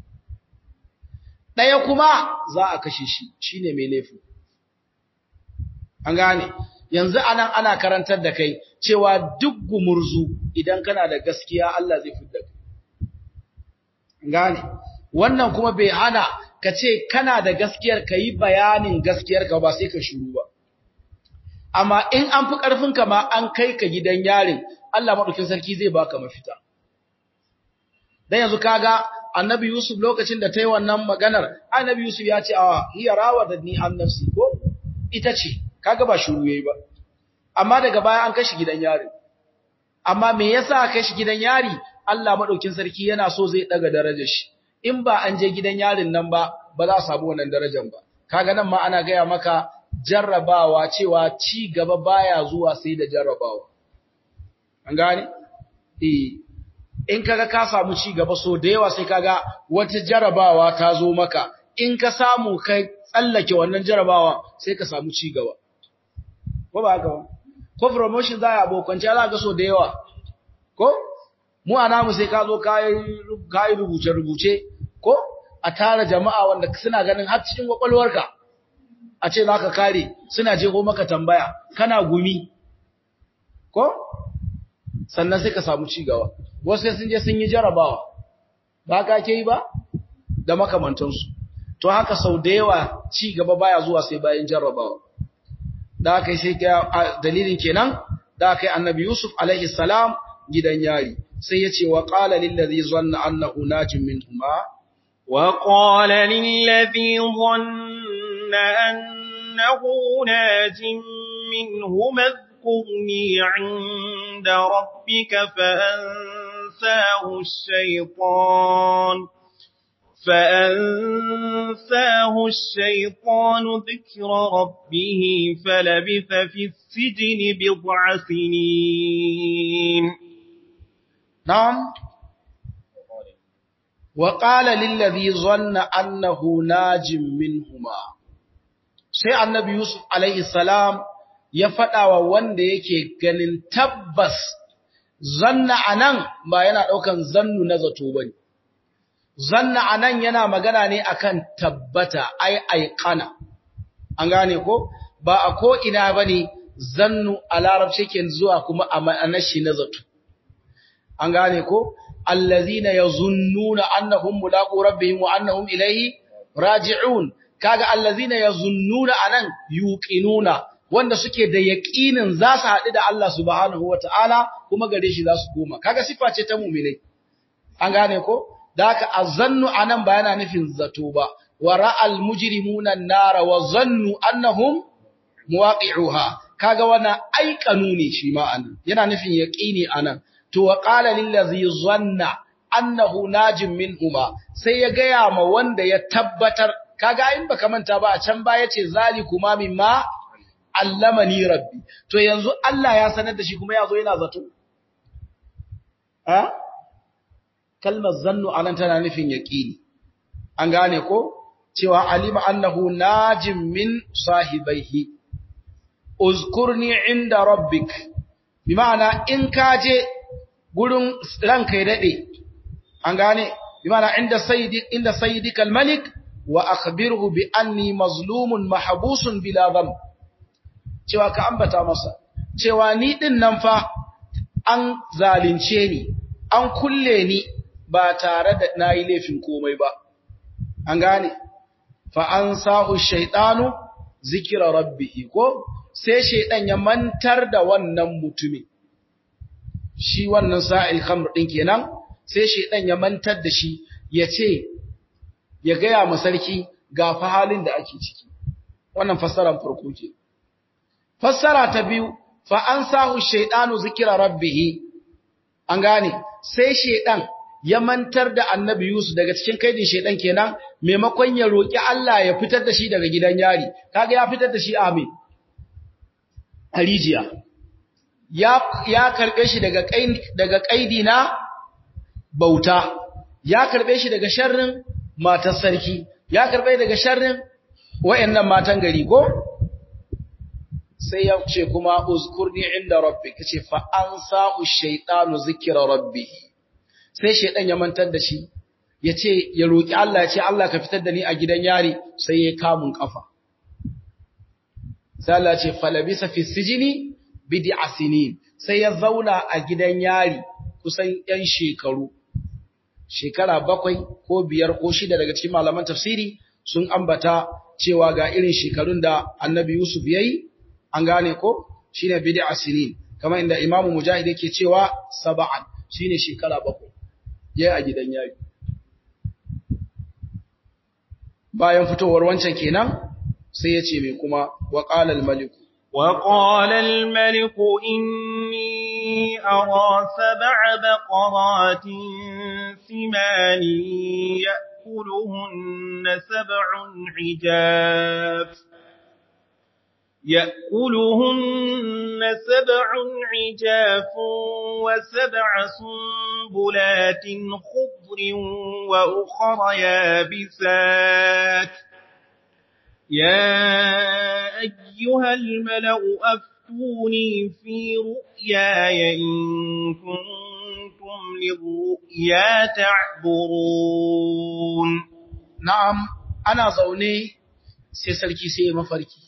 ɗaya kuma za a kashe shi shine mai laifin an gane yanzu anan ana karantar da kai cewa duk gumurzu idan kana da gaskiya Allah zai fidda kai gane wannan kuma bai hana ka ce kana da gaskiyar ka yi bayanin gaskiyar ka ba sai ka shuru ba amma in an fi ƙarfin ka ma an kai ka gidan yarin Allah madaukin sarki zai baka mafita dan yanzu kaga annabi Yusuf lokacin da ta yi wannan maganar annabi Yusuf ya ce a hiya rawadatni an nafsi ko ita ce kaga ba shuru yayi ba amma daga baya an kashi gidan yari amma me yasa kashi gidan yari Allah madaukin sarki yana so zai daga darajar shi in ba an je gidan yarin nan ba ba za a samu wannan darajar ba kaga nan ma ana gaya maka jarrabawa cewa ci gaba baya zuwa sai da jarrabawa an gane eh in kaga ka samu ci gaba so da yawa sai kaga wata jarrabawa ta zo maka in ka samu kai tsallake wannan jarrabawa sai ka samu ci gaba ko ba haka ba ko promotion za a abokance za ga so da yawa ko mu a namu sai ka zo ka yi rubuce-rubuce ko a tara jama'a wanda suna ganin har cikin kwakwalwarka a ce za ka kare suna jeho maka tambaya kana gumi ko sannan sai ka samu cigaba wasu sai sun je sun yi jarabawa ba ka ke yi ba da makamantansu to haka sau da yawa cigaba baya zuwa sai bayan jarabawa da aka yi sai dalilin kenan da aka yi annabi Yusuf alaihi salam gidan yari sai ya ce wa qala lil ladhi zanna annahu najim minhuma wa qala lil ladhi dhanna annahu najim minhuma اذكرني عند ربك فأنساه الشيطان فأنساه الشيطان ذكر ربه فلبث في السجن بضع سنين نعم وقال للذي ظن أنه ناج منهما sai annabi Yusuf alaihi salam ya faɗa wa wanda yake ganin tabbas zanna anan ba yana ɗaukan zannu na zato bane zanna anan yana magana ne akan tabbata ai aiqana an gane ko ba a ko ina bane zannu a larabci ke zuwa kuma a ma'anar shi na zato an gane ko allazina yazunnuna annahum mulaqu rabbihim wa annahum ilayhi raji'un kaga allazina yazunnuna anan yuqinuna wanda suke da yaqinin za su haɗu da Allah subhanahu wataala kuma gare shi za su koma kaga sifa ce ta mu'minai an gane ko da haka azannu anan ba yana nufin zato ba wa ra'al mujrimuna an-nara wa zannu annahum muwaqi'uha kaga wannan aikanu ne shi ma anan yana nufin yaqini anan to wa qala lil ladhi zanna annahu najim minhuma sai ya gaya ma wanda ya tabbatar kaga in baka manta ba a can ba yace zalikuma mimma allamani rabbi to yanzu Allah ya sanar da shi kuma yazo yana zato ha kalmar zannu anan tana nufin yaqini an gane ko cewa alima annahu najim min sahibaihi uzkurni inda rabbik bi ma'ana in kaje gurin ranka ya dade an gane bi ma'ana inda sayyidi inda sayyidika al-malik wa akhbirhu bi anni mazlumun mahbusun bila dhanb cewa ka ambata masa cewa ni din nan fa an zalunce ni an kulle ni ba tare da nayi laifin komai ba an gane fa an sa'u shaytanu zikra rabbih ko sai shaydan ya mantar da wannan mutumin shi wannan sa'il khamr din kenan sai shaydan ya mantar da shi yace ya gaya ma sarki ga fa halin da ake ciki wannan fassarar farko ke fassara ta biyu fa an sahu shaydanu zikra rabbih an gane sai shaydan ya mantar da annabi Yusuf daga cikin kaidin shaydan kenan maimakon ya roki Allah ya fitar da shi daga gidan yari kaga ya fitar da shi amin harijiya ya ya karbe shi daga kaidi daga kaidi na bauta ya karbe shi daga sharrin matar sarki ya karbe daga sharrin wayannan matan gari go sai ya ce kuma uzkurni inda rabbi kace fa ansa'u shaytanu zikra rabbih sai shaydan ya mantar da shi yace ya roki Allah ya ce Allah ka fitar da ni a gidan yari sai ya kamun kafa sai Allah ya ce falabisa fi sijini bid'a sinin sai ya zauna a gidan yari kusan yan shekaru shekara bakwai ko biyar ko shida daga cikin malaman tafsiri sun ambata cewa ga irin shekarun da annabi Yusuf yayi an gane ko shine bid'a sinin kamar inda imamu mujahid yake cewa sab'an shine shekara bakwai yayi a gidan yayi bayan fitowar wancan kenan sai ya ce mai kuma wa qala al malik wa qala al malik inni ara sab'a baqaratin simani ya'kuluhunna sab'un hijab يأكلهن سبع عجاف وسبع سنبلات خضر وأخر يابسات يا أيها الملأ أفتوني في رؤياي إن كنتم للرؤيا تعبرون نعم أنا زوني سيسلكي سي مفركي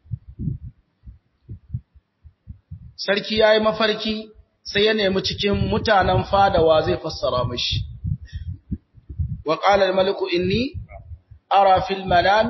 sarki ya yi mafarki sai ya nemi cikin mutanen fadawa zai fassara mashi. Wa ƙalar maliku inni, ara fil manan,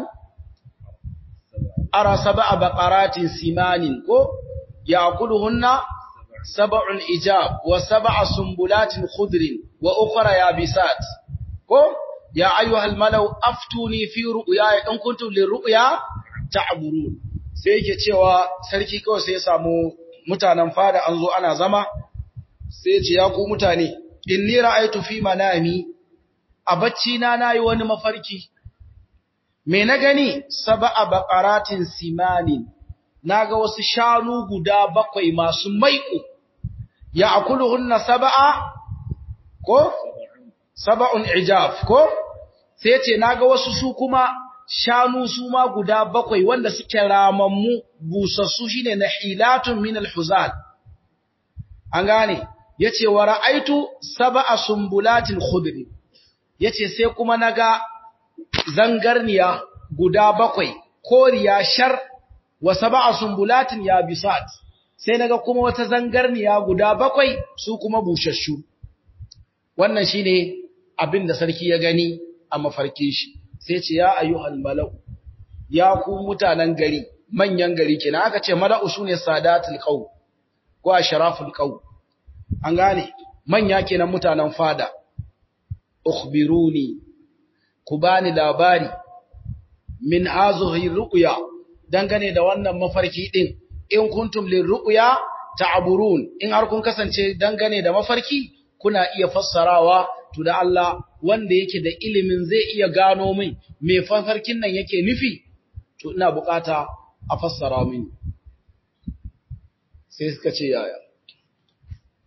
ara saba a baƙaratin simanin ko, ya kudu hunna, saba'un ijab wa saba'a sumbulatin khudrin wa ukura ya bisat, ko, ya ayyuhal malau aftuni fi ru'ya in kuntum lirru'ya ta'burun sai yake cewa sarki kawai sai ya samu mutanen fada an zo ana zama sai ce ya ku mutane inni ra'aytu fi manami a bacci na nayi wani mafarki me na gani sab'a baqaratin simanin naga wasu shanu guda bakwai masu maiƙo ya akuluhunna sab'a ko sab'un ijaf ko sai ce naga wasu su kuma shanu su ma guda bakwai wanda suke ramammu busassu shine nahilatun min alhuzal an gane yace wa ra'aitu sab'a sumbulatin khudri yace sai kuma naga zangarniya guda bakwai koriya shar wa sab'a sumbulatin yabisat sai naga kuma wata zangarniya guda bakwai su kuma bushashu wannan shine abin da sarki ya gani a mafarkin shi sai ce ya ayyuhal mala'u ya ku mutanen gari manyan gari kenan aka ce mala'u sune sadatul qaw ko ashraful qaw an gane manya kenan mutanen fada ukhbiruni ku bani labari min hazihi ru'ya dangane da wannan mafarki din in kuntum lirru'ya ta'burun in har kun kasance dangane da mafarki kuna iya fassarawa to da Allah wanda yake da ilimin zai iya gano min me mafarkin nan yake nufi to ina bukata a fassara mini sai suka ce yaya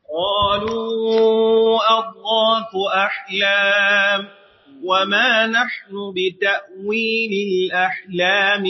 قالوا أضغاث أحلام وما نحن بتأويل الأحلام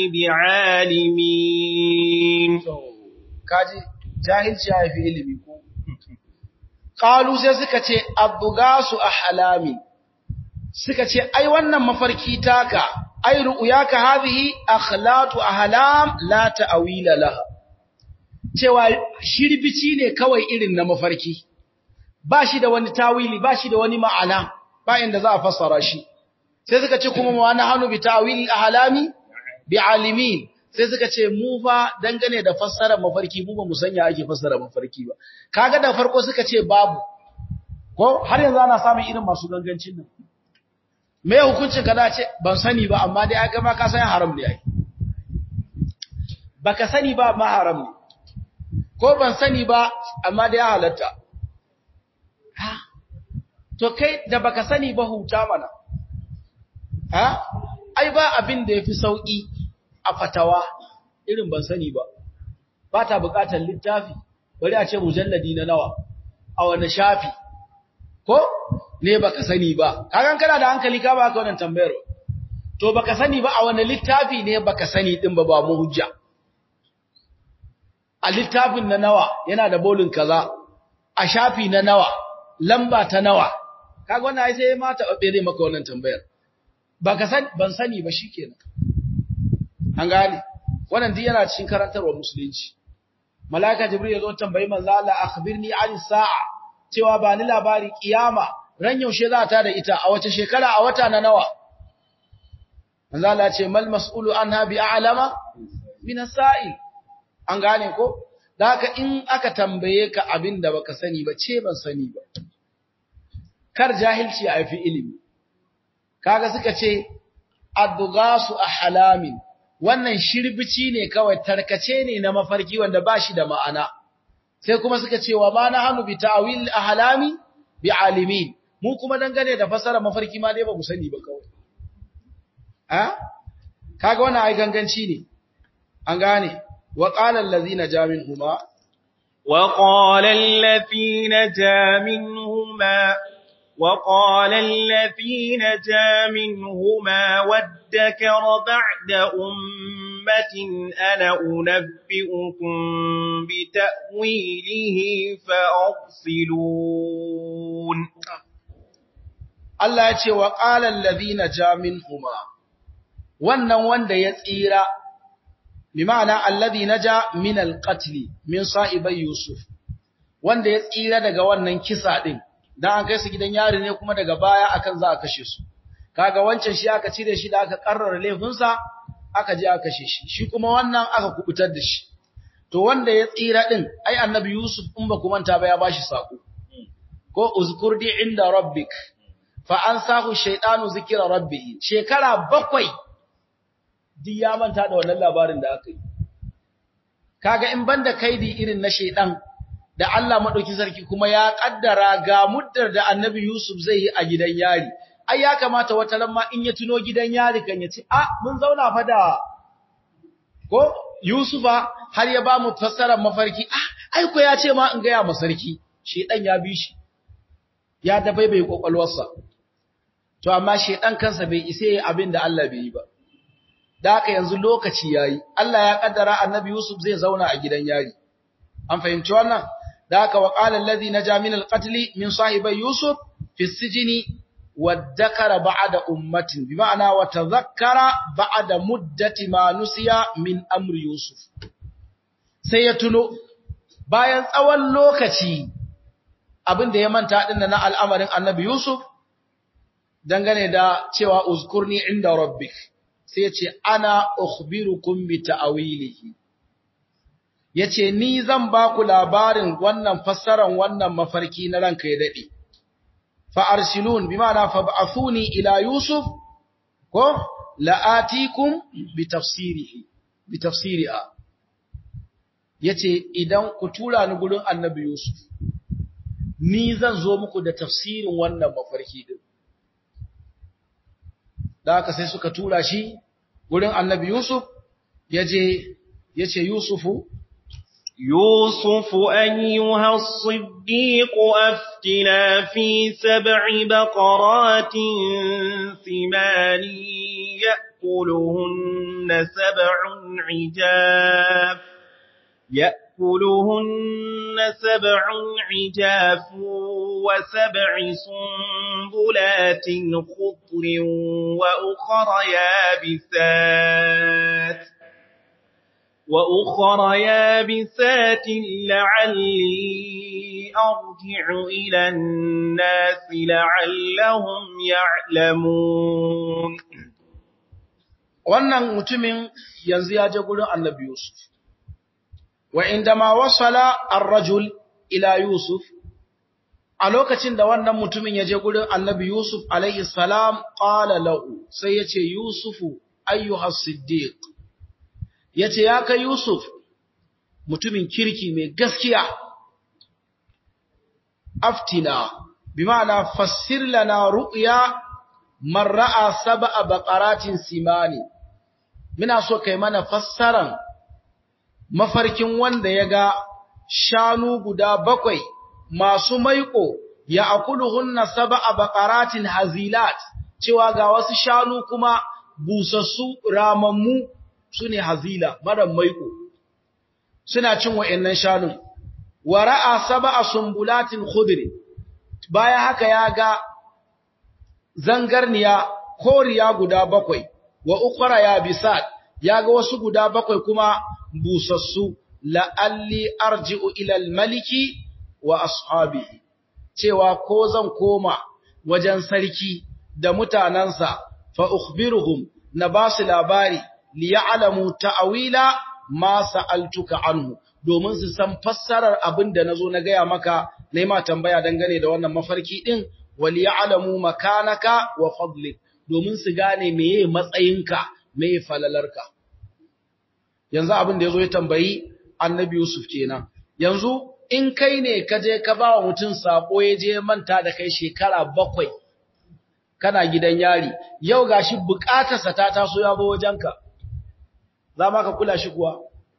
بعالمين kaji jahilci ya fi ilimi ko qalu sai suka ce abgasu ahlami suka ce ai wannan mafarki taka ai ru'yaka hadhihi akhlatu ahlam la ta'wila laha cewa shirbici ne kawai irin na mafarki ba shi da wani tawili ba shi da wani ma'ana ba inda za a fassara shi sai suka ce kuma wa nahnu bi ta'wili ahlami bi alimin sai suka ce mu fa dangane da fassarar mafarki mu ba mu sanya ake fassara mafarki ba kaga da farko suka ce babu ko har yanzu ana samun irin masu gangancin nan me hukuncin ka da ce ban sani ba amma dai aka ma ka san haram ne ai baka sani ba ma haram ne ko ban sani ba amma dai halatta ha to kai da baka sani ba huta mana ha ai ba abin da yafi sauki a fatawa irin ban sani ba ba ta bukatar littafi bari a ce mujalladi na nawa a wani shafi ko ne baka sani ba kagan kana da hankali ka ba ka wannan tambayar to baka sani ba a wani littafi ne baka sani din ba ba mu hujja a littafin na nawa yana da bolin kaza a shafi na nawa lamba ta nawa kaga wannan ai sai ma ta babbe maka wannan tambayar baka san ban sani ba shikenan an gane wannan duk yana cikin karantarwa musulunci malaika jibril ya zo tambayi manzo Allah akhbirni an sa'a cewa ba ni labari kiyama ran yaushe za ta da ita a wace shekara a wata na nawa manzo Allah ya ce mal mas'ulu anha bi a'lama min as-sa'il an gane ko da haka in aka tambaye ka abin da baka sani ba ce ban sani ba kar jahilci ya fi ilimi kaga suka ce adghasu ahlamin wannan shirbici ne kawai tarkace ne na mafarki wanda ba shi da ma'ana sai kuma suka ce wa ma nahnu bi ta'wil ahlami bi alimin mu kuma dangane da fasara mafarki ma dai ba mu sani ba kawai ha kaga wannan ai ganganci ne an gane wa qala allazina jaminhuma wa qala allazina jaminhuma وقال الذين جاء منهما وادكر بعد أمة أنا أنبئكم بتأويله فأرسلون Allah ya ce wa ƙalan lazina jamin huma, wannan wanda ya tsira, bi ma'ana allazi na ja min alƙatli min sa'ibai Yusuf, wanda ya tsira daga wannan kisa ɗin, don an kai su gidan yari ne kuma daga baya akan za a kashe su. Kaga wancan shi aka cire shi da aka ƙarrara laifinsa, aka je aka kashe shi, shi kuma wannan aka kubutar da shi. To wanda ya tsira ɗin, ai annabi Yusuf in ba ku manta ba ya ba shi saƙo. Ko uzkurdi inda rabbik, fa an sahu shaidanu zikira rabbihi shekara bakwai duk ya manta da wannan labarin da aka yi kaga in banda kaidi irin na shaidan da Allah madauki sarki kuma ya kaddara ga muddar da annabi Yusuf zai yi a gidan yari ai ya kamata wata lamma in ya tuno gidan yari kan ya ce ah mun zauna fa da ko Yusufa har ya ba mu fassarar mafarki ah ai ko ya ce ma in ga ya masarki shedan ya bi shi ya dabaibai kokwalwarsa to amma shedan kansa bai ise abin da Allah bai yi ba da haka yanzu lokaci yayi Allah ya kaddara annabi Yusuf zai zauna a gidan yari an fahimci wannan da haka wa qala allazi naja min alqatl min sahibi Yusuf fi sijni wadhakara ba'da ummatin bi ma'ana wa tadhakkara ba'da muddati ma nusiya min amri Yusuf sai ya tuno bayan tsawon lokaci abin da ya manta din na al'amarin annabi Yusuf dangane da cewa uzkurni inda rabbik sai yace ana ukhbirukum bi ta'wilihi yace ni zan ba ku labarin wannan fassaran wannan mafarki na ranka ya dade fa arsilun bima'ana fab'athuni ila yusuf ko la'atikum bi tafsirihi bi tafsiriha yace idan ku tura ni gurin annabi yusuf ni zan zo muku da tafsirin wannan mafarki din da haka sai suka tura shi gurin annabi Yusuf ya je ya ce Yusufu يوسف أيها الصديق أفتنا في سبع بقرات ثمان يأكلهن سبع عجاف يأكلهن سبع عجاف وسبع سنبلات خضر وأخر يابسات وأخر يابسات لعلي أرجع إلى الناس لعلهم يعلمون wannan mutumin yanzu ya je gurin annabi Yusuf wa indama wasala ar-rajul ila Yusuf a lokacin da wannan mutumin ya je gurin annabi Yusuf alaihi salam qala lahu sai yace Yusufu ayyuha siddiq yace ya kai Yusuf mutumin kirki mai gaskiya aftina bima'ana fassir lana ru'ya man ra'a sab'a baqaratin simani muna so kai mana fassaran mafarkin wanda ya ga shanu guda bakwai masu maiko ya akuluhunna sab'a baqaratin hazilat cewa ga wasu shanu kuma busassu ramammu sune hazila mara maiko suna cin wayannan shanun wa ra'a sab'a sumbulatin khudri baya haka ya ga zangarniya koriya guda bakwai wa ukhra ya bisat ya ga wasu guda bakwai kuma busassu la'alli arji'u ila al-maliki wa ashabihi cewa ko zan koma wajen sarki da mutanansa fa ukhbiruhum na basu labari li ya'lamu ta'wila ma sa'altuka anhu domin su san fassarar abin da nazo na gaya maka nayi ma tambaya dangane da wannan mafarki din wal ya'lamu makanaka wa fadlik domin su gane meye matsayinka meye falalarka yanzu abin da yazo ya tambayi annabi Yusuf kenan yanzu in kai ne ka je ka ba wa mutum sako ya je manta da kai shekara bakwai kana gidan yari yau gashi bukatarsa ta taso ya zo wajenka za ma ka kula shi kuwa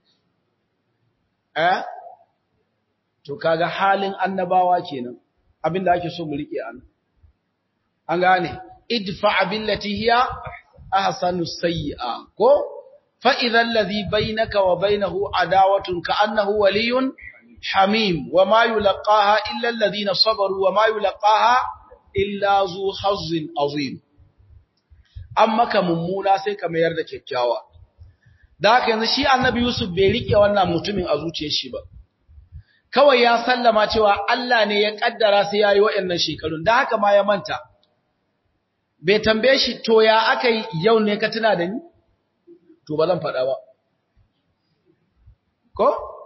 eh to kaga halin annabawa kenan abinda ake so mu rike an an gane idfa billati hiya ahsanu sayyi'a ko fa idha alladhi bainaka wa bainahu adawatun ka'annahu waliyyun حميم وما يلقاها إلا الذين صبروا وما يلقاها إلا ذو حظ عظيم amma ka mummuna sai ka mayar da kyakkyawa da haka yanzu shi annabi Yusuf bai rike wannan mutumin a zuciyar shi ba kawai ya sallama cewa Allah ne ya kaddara sai yayi waɗannan shekarun da haka ma ya manta bai tambaye shi to ya akai yau ne ka tuna da ni to ba zan faɗa ba ko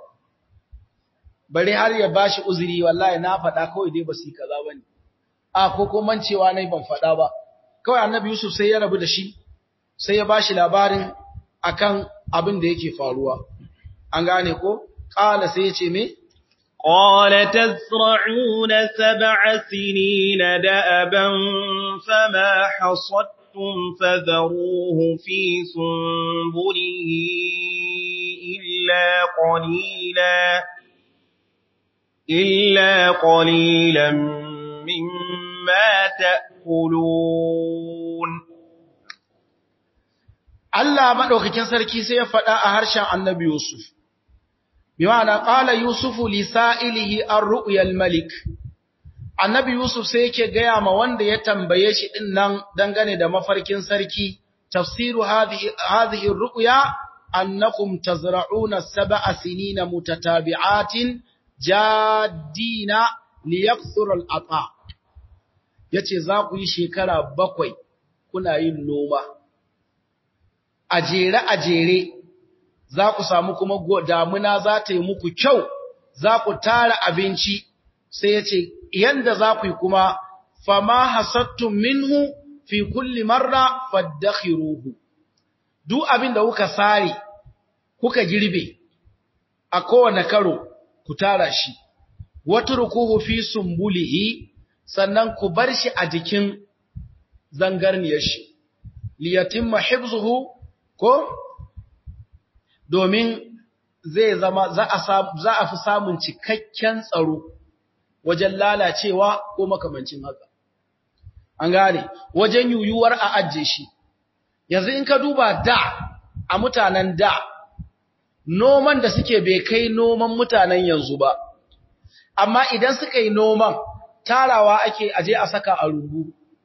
bare har ya bashi uzuri wallahi na faɗa kawai dai ba su yi kaza bane a ko ko mancewa nayi ban faɗa ba kawai annabi Yusuf sai ya rabu da shi sai ya bashi labarin akan abin da yake faruwa an gane ko qala sai ya ce me قال تزرعون سبع سنين دأبا فما حصدتم فذروه في سنبله إلا قليلاً إلا قليلا مما تأكلون Allah madaukakin sarki sai ya faɗa a harshen Annabi Yusuf bi ma'ana qala yusufu li sa'ilihi ar-ru'yal malik Annabi Yusuf sai yake gaya ma wanda ya tambaye shi din nan dangane da mafarkin sarki tafsiru hadhihi hadhihi ar-ru'ya annakum tazra'una sab'a sinina mutatabi'atin jadina liyakthur al-ata yace za ku yi shekara bakwai kuna yin noma a jere a jere za ku samu kuma damuna za ta yi muku kyau za ku tara abinci sai yace yanda za ku yi kuma fama hasattum minhu fi kulli marra faddakhiruhu duk abin da kuka sare kuka girbe a kowane karo ku tara shi, wata rukuhu fi sumbulihi sannan ku bar shi a jikin zangarniyar shi, liyatin mahibzuhu ko domin zai zama za a za a fi samun cikakken tsaro wajen lalacewa ko makamancin haka an gane wajen yuyuwar a ajje shi yanzu in ka duba da a mutanen da noman da suke bai kai noman mutanen yanzu ba amma idan suka yi noman tarawa ake aje a saka a rubu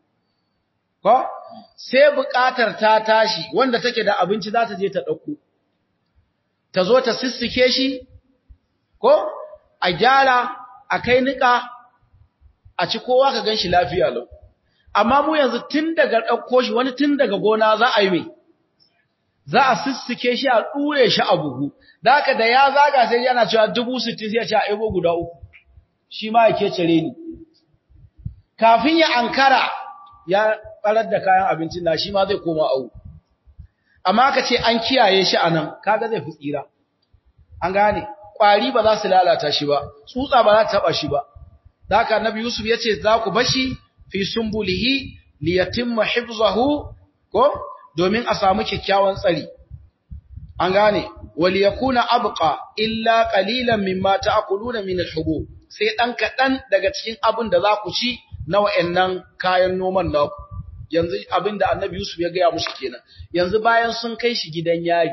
ko sai buƙatar ta tashi wanda take da abinci za ta je ta ɗauko ta zo ta sissike shi ko a gyara a kai niƙa a ci kowa ka gan shi lafiya lau amma mu yanzu tun daga ɗauko shi wani tun daga gona za a yi mai za a sissike shi a ɗure shi a buhu da haka da ya zaga sai yana cewa dubu sittin sai ya ce a ebo guda uku shi ma ya cire ni kafin ya ankara ya ɓarar da kayan abincin na shi ma zai koma au amma ka ce an kiyaye shi a nan kaga zai fi tsira an gane ƙwari ba za su lalata shi ba tsutsa ba za ta taɓa shi ba da haka annabi yusuf ya ce za ku bashi fi sumbulihi liyatimma hifzahu ko domin a samu kyakkyawan tsari an gane wal yakuna abqa illa qalilan mimma ta'kuluna min al-hubub sai dan kadan daga cikin abin da za ku ci na wayannan kayan noman naku yanzu abin da annabi Yusuf ya gaya musu kenan yanzu bayan sun kai shi gidan yari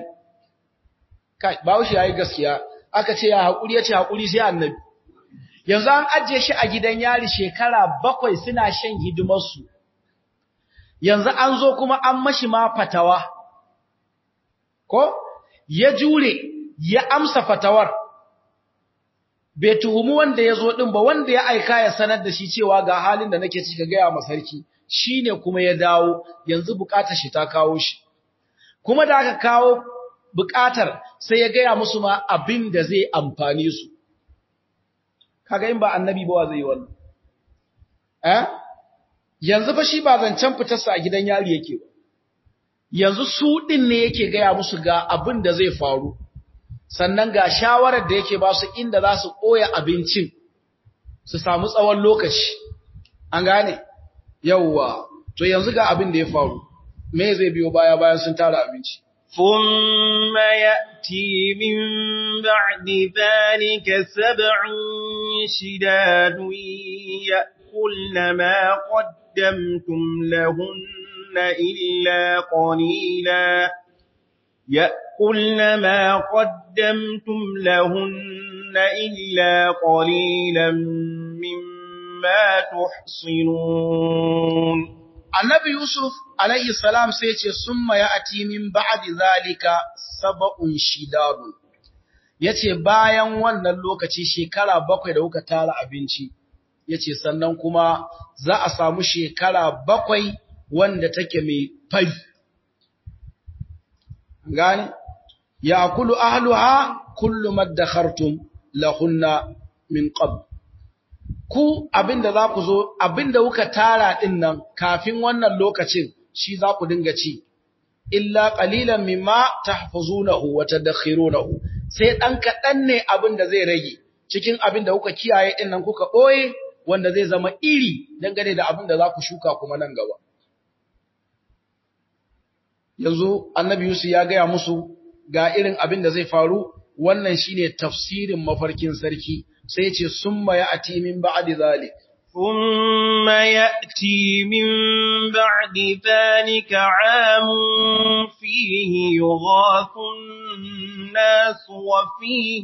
kai bawo shi yayi gaskiya aka ce ya hakuri ya ce hakuri sai annabi yanzu an ajiye shi a gidan yari shekara bakwai suna shan hidimarsu yanzu an zo kuma an mashi ma fatawa ko ya jure ya amsa fatawar bai tuhumu wanda ya zo ɗin ba wanda ya aika ya sanar da shi cewa ga halin da nake cika gaya ma sarki shi ne kuma ya dawo yanzu bukatar shi ta kawo shi kuma da aka kawo bukatar sai ya gaya musu ma abin da zai amfani su kaga in ba annabi ba zai yi wannan eh yanzu fa shi ba zancen fitarsa a gidan yari yake ba yanzu su din ne yake gaya musu ga abin da zai faru sannan ga shawarar da yake ba su inda za su koya abincin su samu tsawon lokaci an gane yawwa to yanzu ga abin da ya faru me zai biyo baya bayan sun tara abinci ثم يأتي من بعد ذلك سبع شداد يأكلن ما قدمتم لهن إلا قليلا يأكلن ما قدمتم لهن إلا قليلا مما تحصنون Annabi Yusuf alayhi salam sai ce summa ya'ti min ba'di zalika sab'un shidadun yace bayan wannan lokaci shekara bakwai da kuka tara abinci yace sannan kuma za a samu shekara bakwai wanda take mai fari gani ya'kulu ahluha kullu maddakhartum lahunna min qabl ku abinda za ku zo abinda kuka tara din nan kafin wannan lokacin shi za ku dinga ci illa qalilan mimma tahfazunahu wa tadakhirunahu sai dan kadan ne abinda zai rage cikin abinda kuka kiyaye din nan kuka boye wanda zai zama iri dangane da abinda za ku shuka kuma nan gaba yanzu annabi Yusuf ya gaya musu ga irin abinda zai faru wannan shine tafsirin mafarkin sarki sai ce summa ya'ti min ba'di zalik ثم يأتي من بعد ذلك عام فيه يغاث الناس وفيه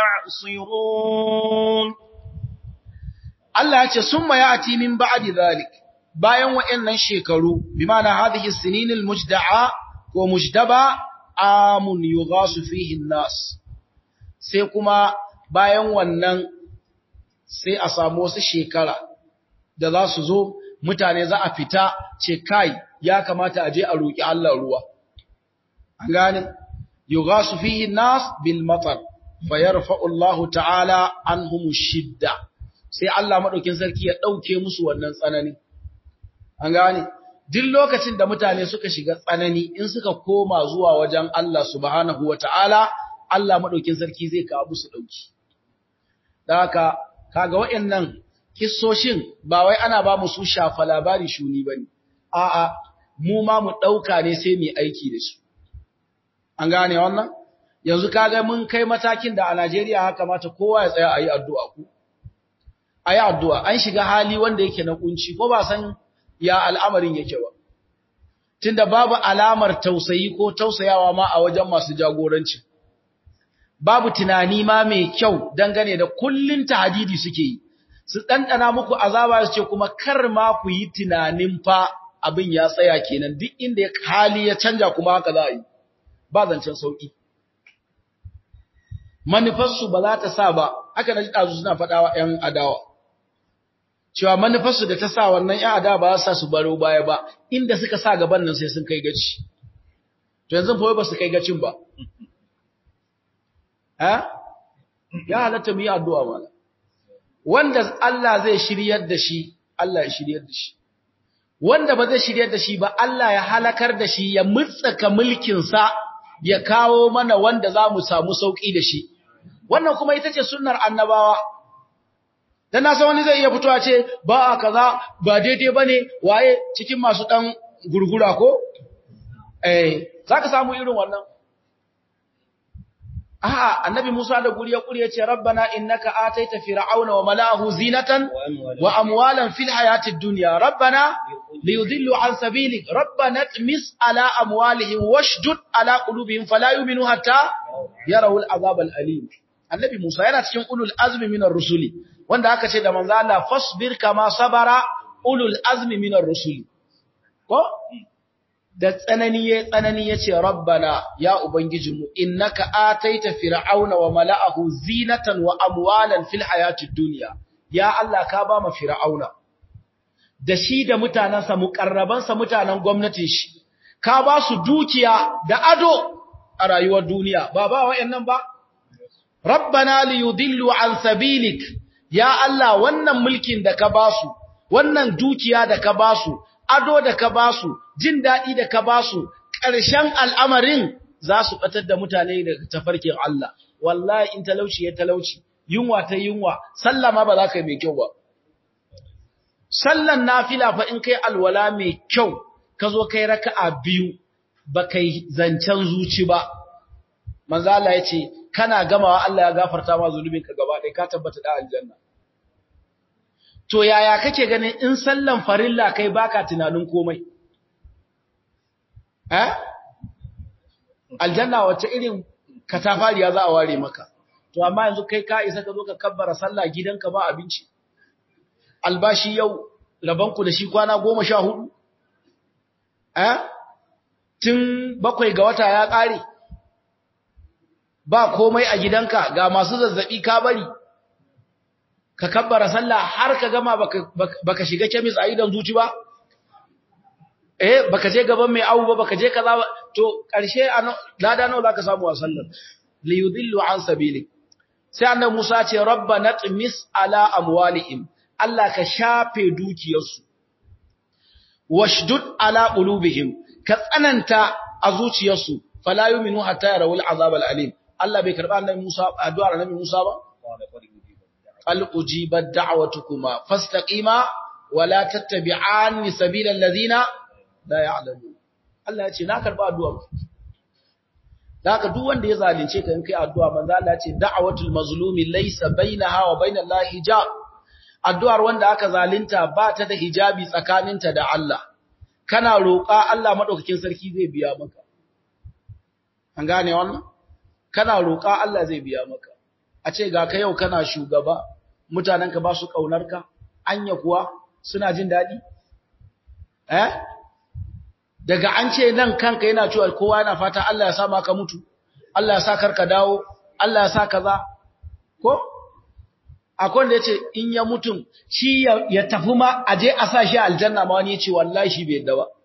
يعصرون Allah ya ce summa ya'ti min ba'di zalik bayan wa'annan shekaru bi ma'ana hadhihi sinинil mujda'a ko mujdaba amun yughasu fihi an-nas sai kuma bayan wannan sai a samu wasu shekara da za su zo mutane za a fita ce kai ya kamata a je a roƙi Allah ruwa an gane yughasu fihi nas bil matar fayarfa'u Allah ta'ala anhum shidda sai Allah madaukin sarki ya dauke musu wannan tsanani an gane duk lokacin da mutane suka shiga tsanani in suka koma zuwa wajen Allah subhanahu wata'ala Allah madaukin sarki zai kawo musu dauki da haka kaga waɗannan kissoshin ba wai ana ba mu su shafa labari shuni bane a'a mu ma mu dauka ne sai mu aiki da su an gane wannan yanzu kaga mun kai matakin da a Najeriya haka kamata kowa ya tsaya ayi addu'a ku ayi addu'a an shiga hali wanda yake na kunci ko ba san ya al'amarin yake ba tunda babu alamar tausayi ko tausayawa ma a wajen masu jagoranci babu tunani ma mai kyau dangane da kullun tahdidi suke yi su dandana muku azaba su ce kuma kar ma ku yi tunanin fa abin ya tsaya kenan duk inda hali ya canja kuma haka za a yi ba zancen sauki manufarsu ba za ta sa ba aka na ji ɗazu suna faɗawa ‘yan adawa cewa manufarsu da ta sa wannan ‘yan adawa ba za sa su baro baya ba inda suka sa gaban nan sai sun kai gaci to yanzu fa ba su kai gacin ba ha ya halatta mu yi addu'a mana wanda Allah zai shiryar da shi Allah ya shiryar da shi wanda ba zai shiryar da shi ba Allah ya halakar da shi ya mutsaka mulkinsa ya kawo mana wanda za mu samu sauƙi da shi wannan kuma ita ce sunnar annabawa dan na san wani zai iya fitowa ce ba a kaza ba daidai bane waye cikin masu dan gurgura ko eh zaka samu irin wannan a'a annabi Musa da guri ya kuri ya ce rabbana innaka ataita fir'auna wa mala'ahu zinatan wa amwalan fil hayatid dunya rabbana liyudillu an sabilik rabbana tmis ala amwalihim washdud ala qulubihim fala yu'minu hatta yarawul azab al alim annabi Musa yana cikin ulul azmi minar rusuli wanda aka ce da manzo Allah fasbir kama sabara ulul azmi minar rusuli ko da tsanani ya tsanani ya ce rabbana ya ubangijinmu innaka ataita fir'auna wa mala'ahu zinatan wa amwalan fil hayatid dunya ya Allah ka ba mu fir'auna da shi da mutanansa mukarrabansa mutanen gwamnatin shi ka ba su dukiya da ado a rayuwar duniya ba ba wayannan ba rabbana liyudillu an sabilik ya Allah wannan mulkin da ka ba su wannan dukiya da ka ba su ado da ka ba su jin daɗi da ka ba su ƙarshen al'amarin za su ɓatar da mutane daga tafarkin Allah wallahi in talauci ya talauci yunwa ta yunwa sallah ma ba za ka yi mai kyau ba sallan nafila fa in kai alwala mai kyau ka zo kai raka'a biyu ba kai zancen zuci ba manzo Allah ya ce kana gamawa Allah ya gafarta ma zunubinka gaba ɗaya ka tabbata da aljanna to yaya kake ganin in sallan farilla kai baka tunanin komai eh aljanna wace irin katafariya za a ware maka to amma yanzu kai ka isa ka zo ka kabbara sallah gidanka ba abinci albashi yau rabanku da shi kwana goma sha hudu eh tun bakwai ga wata ya ƙare ba komai a gidanka ga masu zazzabi ka bari ka kabbara sallah har ka gama baka, baka shiga kemis a idan zuci ba eh baka je gaban mai awu ba baka je kaza to karshe lada nawa zaka samu a sallar li yudillu an sabili sai annabi Musa ce rabbana tmis ala amwalihim Allah ka shafe dukiyarsu washdud ala qulubihim ka tsananta a zuciyarsu fala yu'minu hatta yarawul azab alim Allah bai karba annabi Musa addu'ar annabi Musa ba qal ujibat da'watukuma fastaqima wala tattabi'anni sabilal ladina la ya'lamun Allah ya ce na karba addu'ar haka duk wanda ya zalunce ka in kai addu'a manzo Allah ya ce da'watul mazlumi laysa bainaha wa bainallahi hijab addu'ar wanda aka zalunta ba ta da hijabi tsakaninta da Allah kana roƙa Allah madaukakin sarki zai biya maka an gane wannan kana roƙa Allah zai biya maka a ce ga ka yau kana shugaba mutanenka ba su ƙaunarka anya kuwa suna jin daɗi eh daga an ce nan kanka yana cewa kowa yana fata Allah ya sa maka mutu Allah ya sa karka dawo Allah ya sa kaza ko akwai wanda yace in ya mutum shi ya tafi ma aje a sa shi aljanna ma wani yace wallahi shi bai yadda ba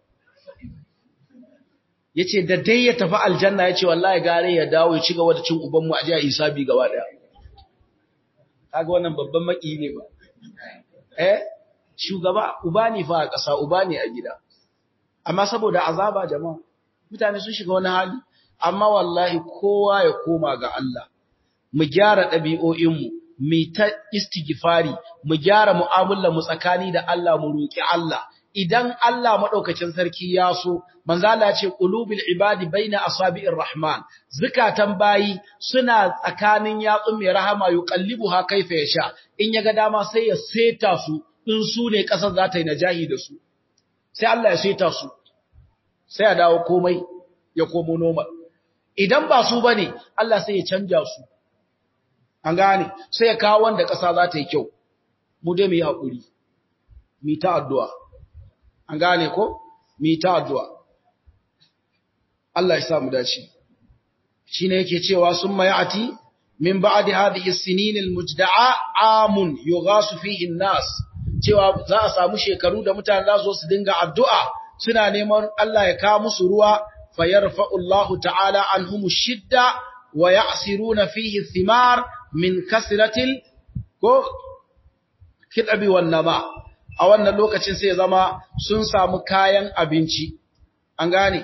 yace da dai ya tafi aljanna yace wallahi gare ya dawo ya ci gaba da cin uban mu aje a hisabi gaba daya kaga wannan babban maki ne ba eh shugaba uba ne fa a ƙasa uba ne a gida amma saboda azaba jama'a mutane sun shiga wani hali amma wallahi kowa ya koma ga Allah mu gyara ɗabi'o'inmu mu ta istighfari mu gyara mu'amalar mu tsakani da Allah mu roki Allah idan Allah madaukakin sarki ya so manzo Allah ya ce qulubul ibadi baina asabi'ir rahman zukatan bayi suna tsakanin yatsun mai rahama yuqallibuha kaifa yasha in yaga dama sai ya seta su in su ne kasar za ta yi najahi da su sai Allah ya seta su sai ya dawo komai ya komo normal idan ba su bane Allah sai ya canja su an gane sai ya kawo wanda ƙasa za ta yi kyau mu dai mu yi haƙuri mu ta addu'a an gane ko mu ta addu'a Allah ya sa mu dace shine yake cewa sun mayati min ba'di hadhihi as-sinin al-mujda'a amun yughasu fihi an-nas cewa za a samu shekaru da mutane za su su dinga addu'a suna neman Allah ya kawo musu ruwa fayarfa'u Allah ta'ala anhum shidda wa ya'siruna fihi thimar min kasratil ko kidabi wan nama a wannan lokacin sai zama sun samu kayan abinci an gane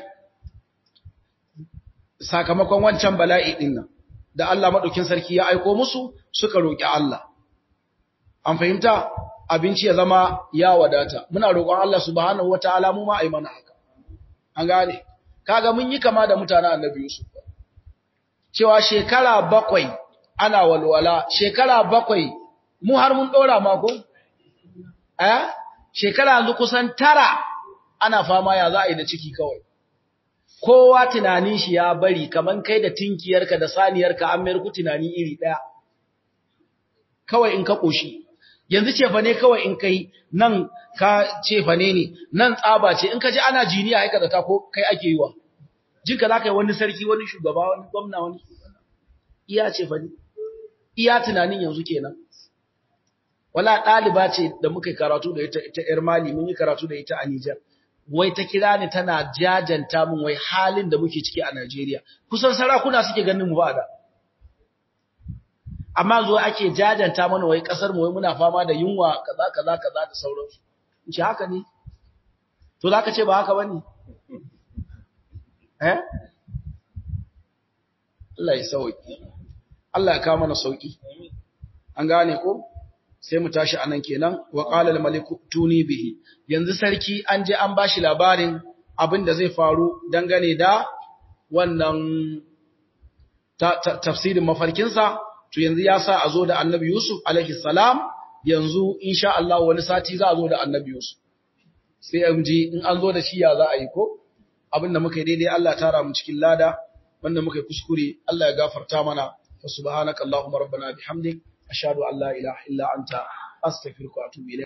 sakamakon wancan bala'i din nan da Allah madaukin sarki ya aiko musu suka roki Allah an fahimta abinci ya zama ya wadata muna roƙon Allah subhanahu wataala mu ma ai mana haka an gane kaga mun yi kama da mutanen annabi Yusuf cewa shekara bakwai ana walwala shekara bakwai mu har mun ɗora mako? Eh? Shekara yanzu kusan tara ana fama ya za a yi da ciki kawai. Kowa tunanin shi ya bari kaman kai da tinkiyarka da saniyarka an mayar ku tunani iri ɗaya. Kawai in ka ƙoshi. Yanzu cefa ne kawai in kai nan ka cefa ne ne, nan tsaba ce, in ka ji ana jiniya haika da ta ko kai ake yi wa. Jinka za ka yi wani sarki, wani shugaba, wani gwamna, wani iya cefa ne. iya tunanin yanzu kenan wala ɗaliba ce da muka karatu da ita ita ƴar mali mun yi karatu da ita a Niger wai ta kira ni tana jajanta min wai halin da muke ciki a Najeriya kusan sarakuna suke ganin mu ba da amma zo ake jajanta mana wai kasar mu wai muna fama da yunwa kaza kaza kaza da sauransu in ce haka ne to zaka ce ba haka bane eh Allah ya sauki Allah ya kawo mana sauki. An gane ko? Sai mu tashi anan kenan wa qala al maliku tuni bihi. Yanzu sarki an je an bashi labarin abin da zai faru dangane da wannan tafsirin mafarkinsa to yanzu ya sa a zo da Annabi Yusuf alaihi salam yanzu insha Allah wani sati za a zo da Annabi Yusuf. Sai an ji in an zo da shi ya za a yi ko? Abin da muka yi daidai Allah tara mu cikin lada wanda muka yi kuskure Allah ya gafarta mana فسبحانك اللهم ربنا بحمدك أشهد أن لا إله إلا أنت أستغفرك وأتوب إليك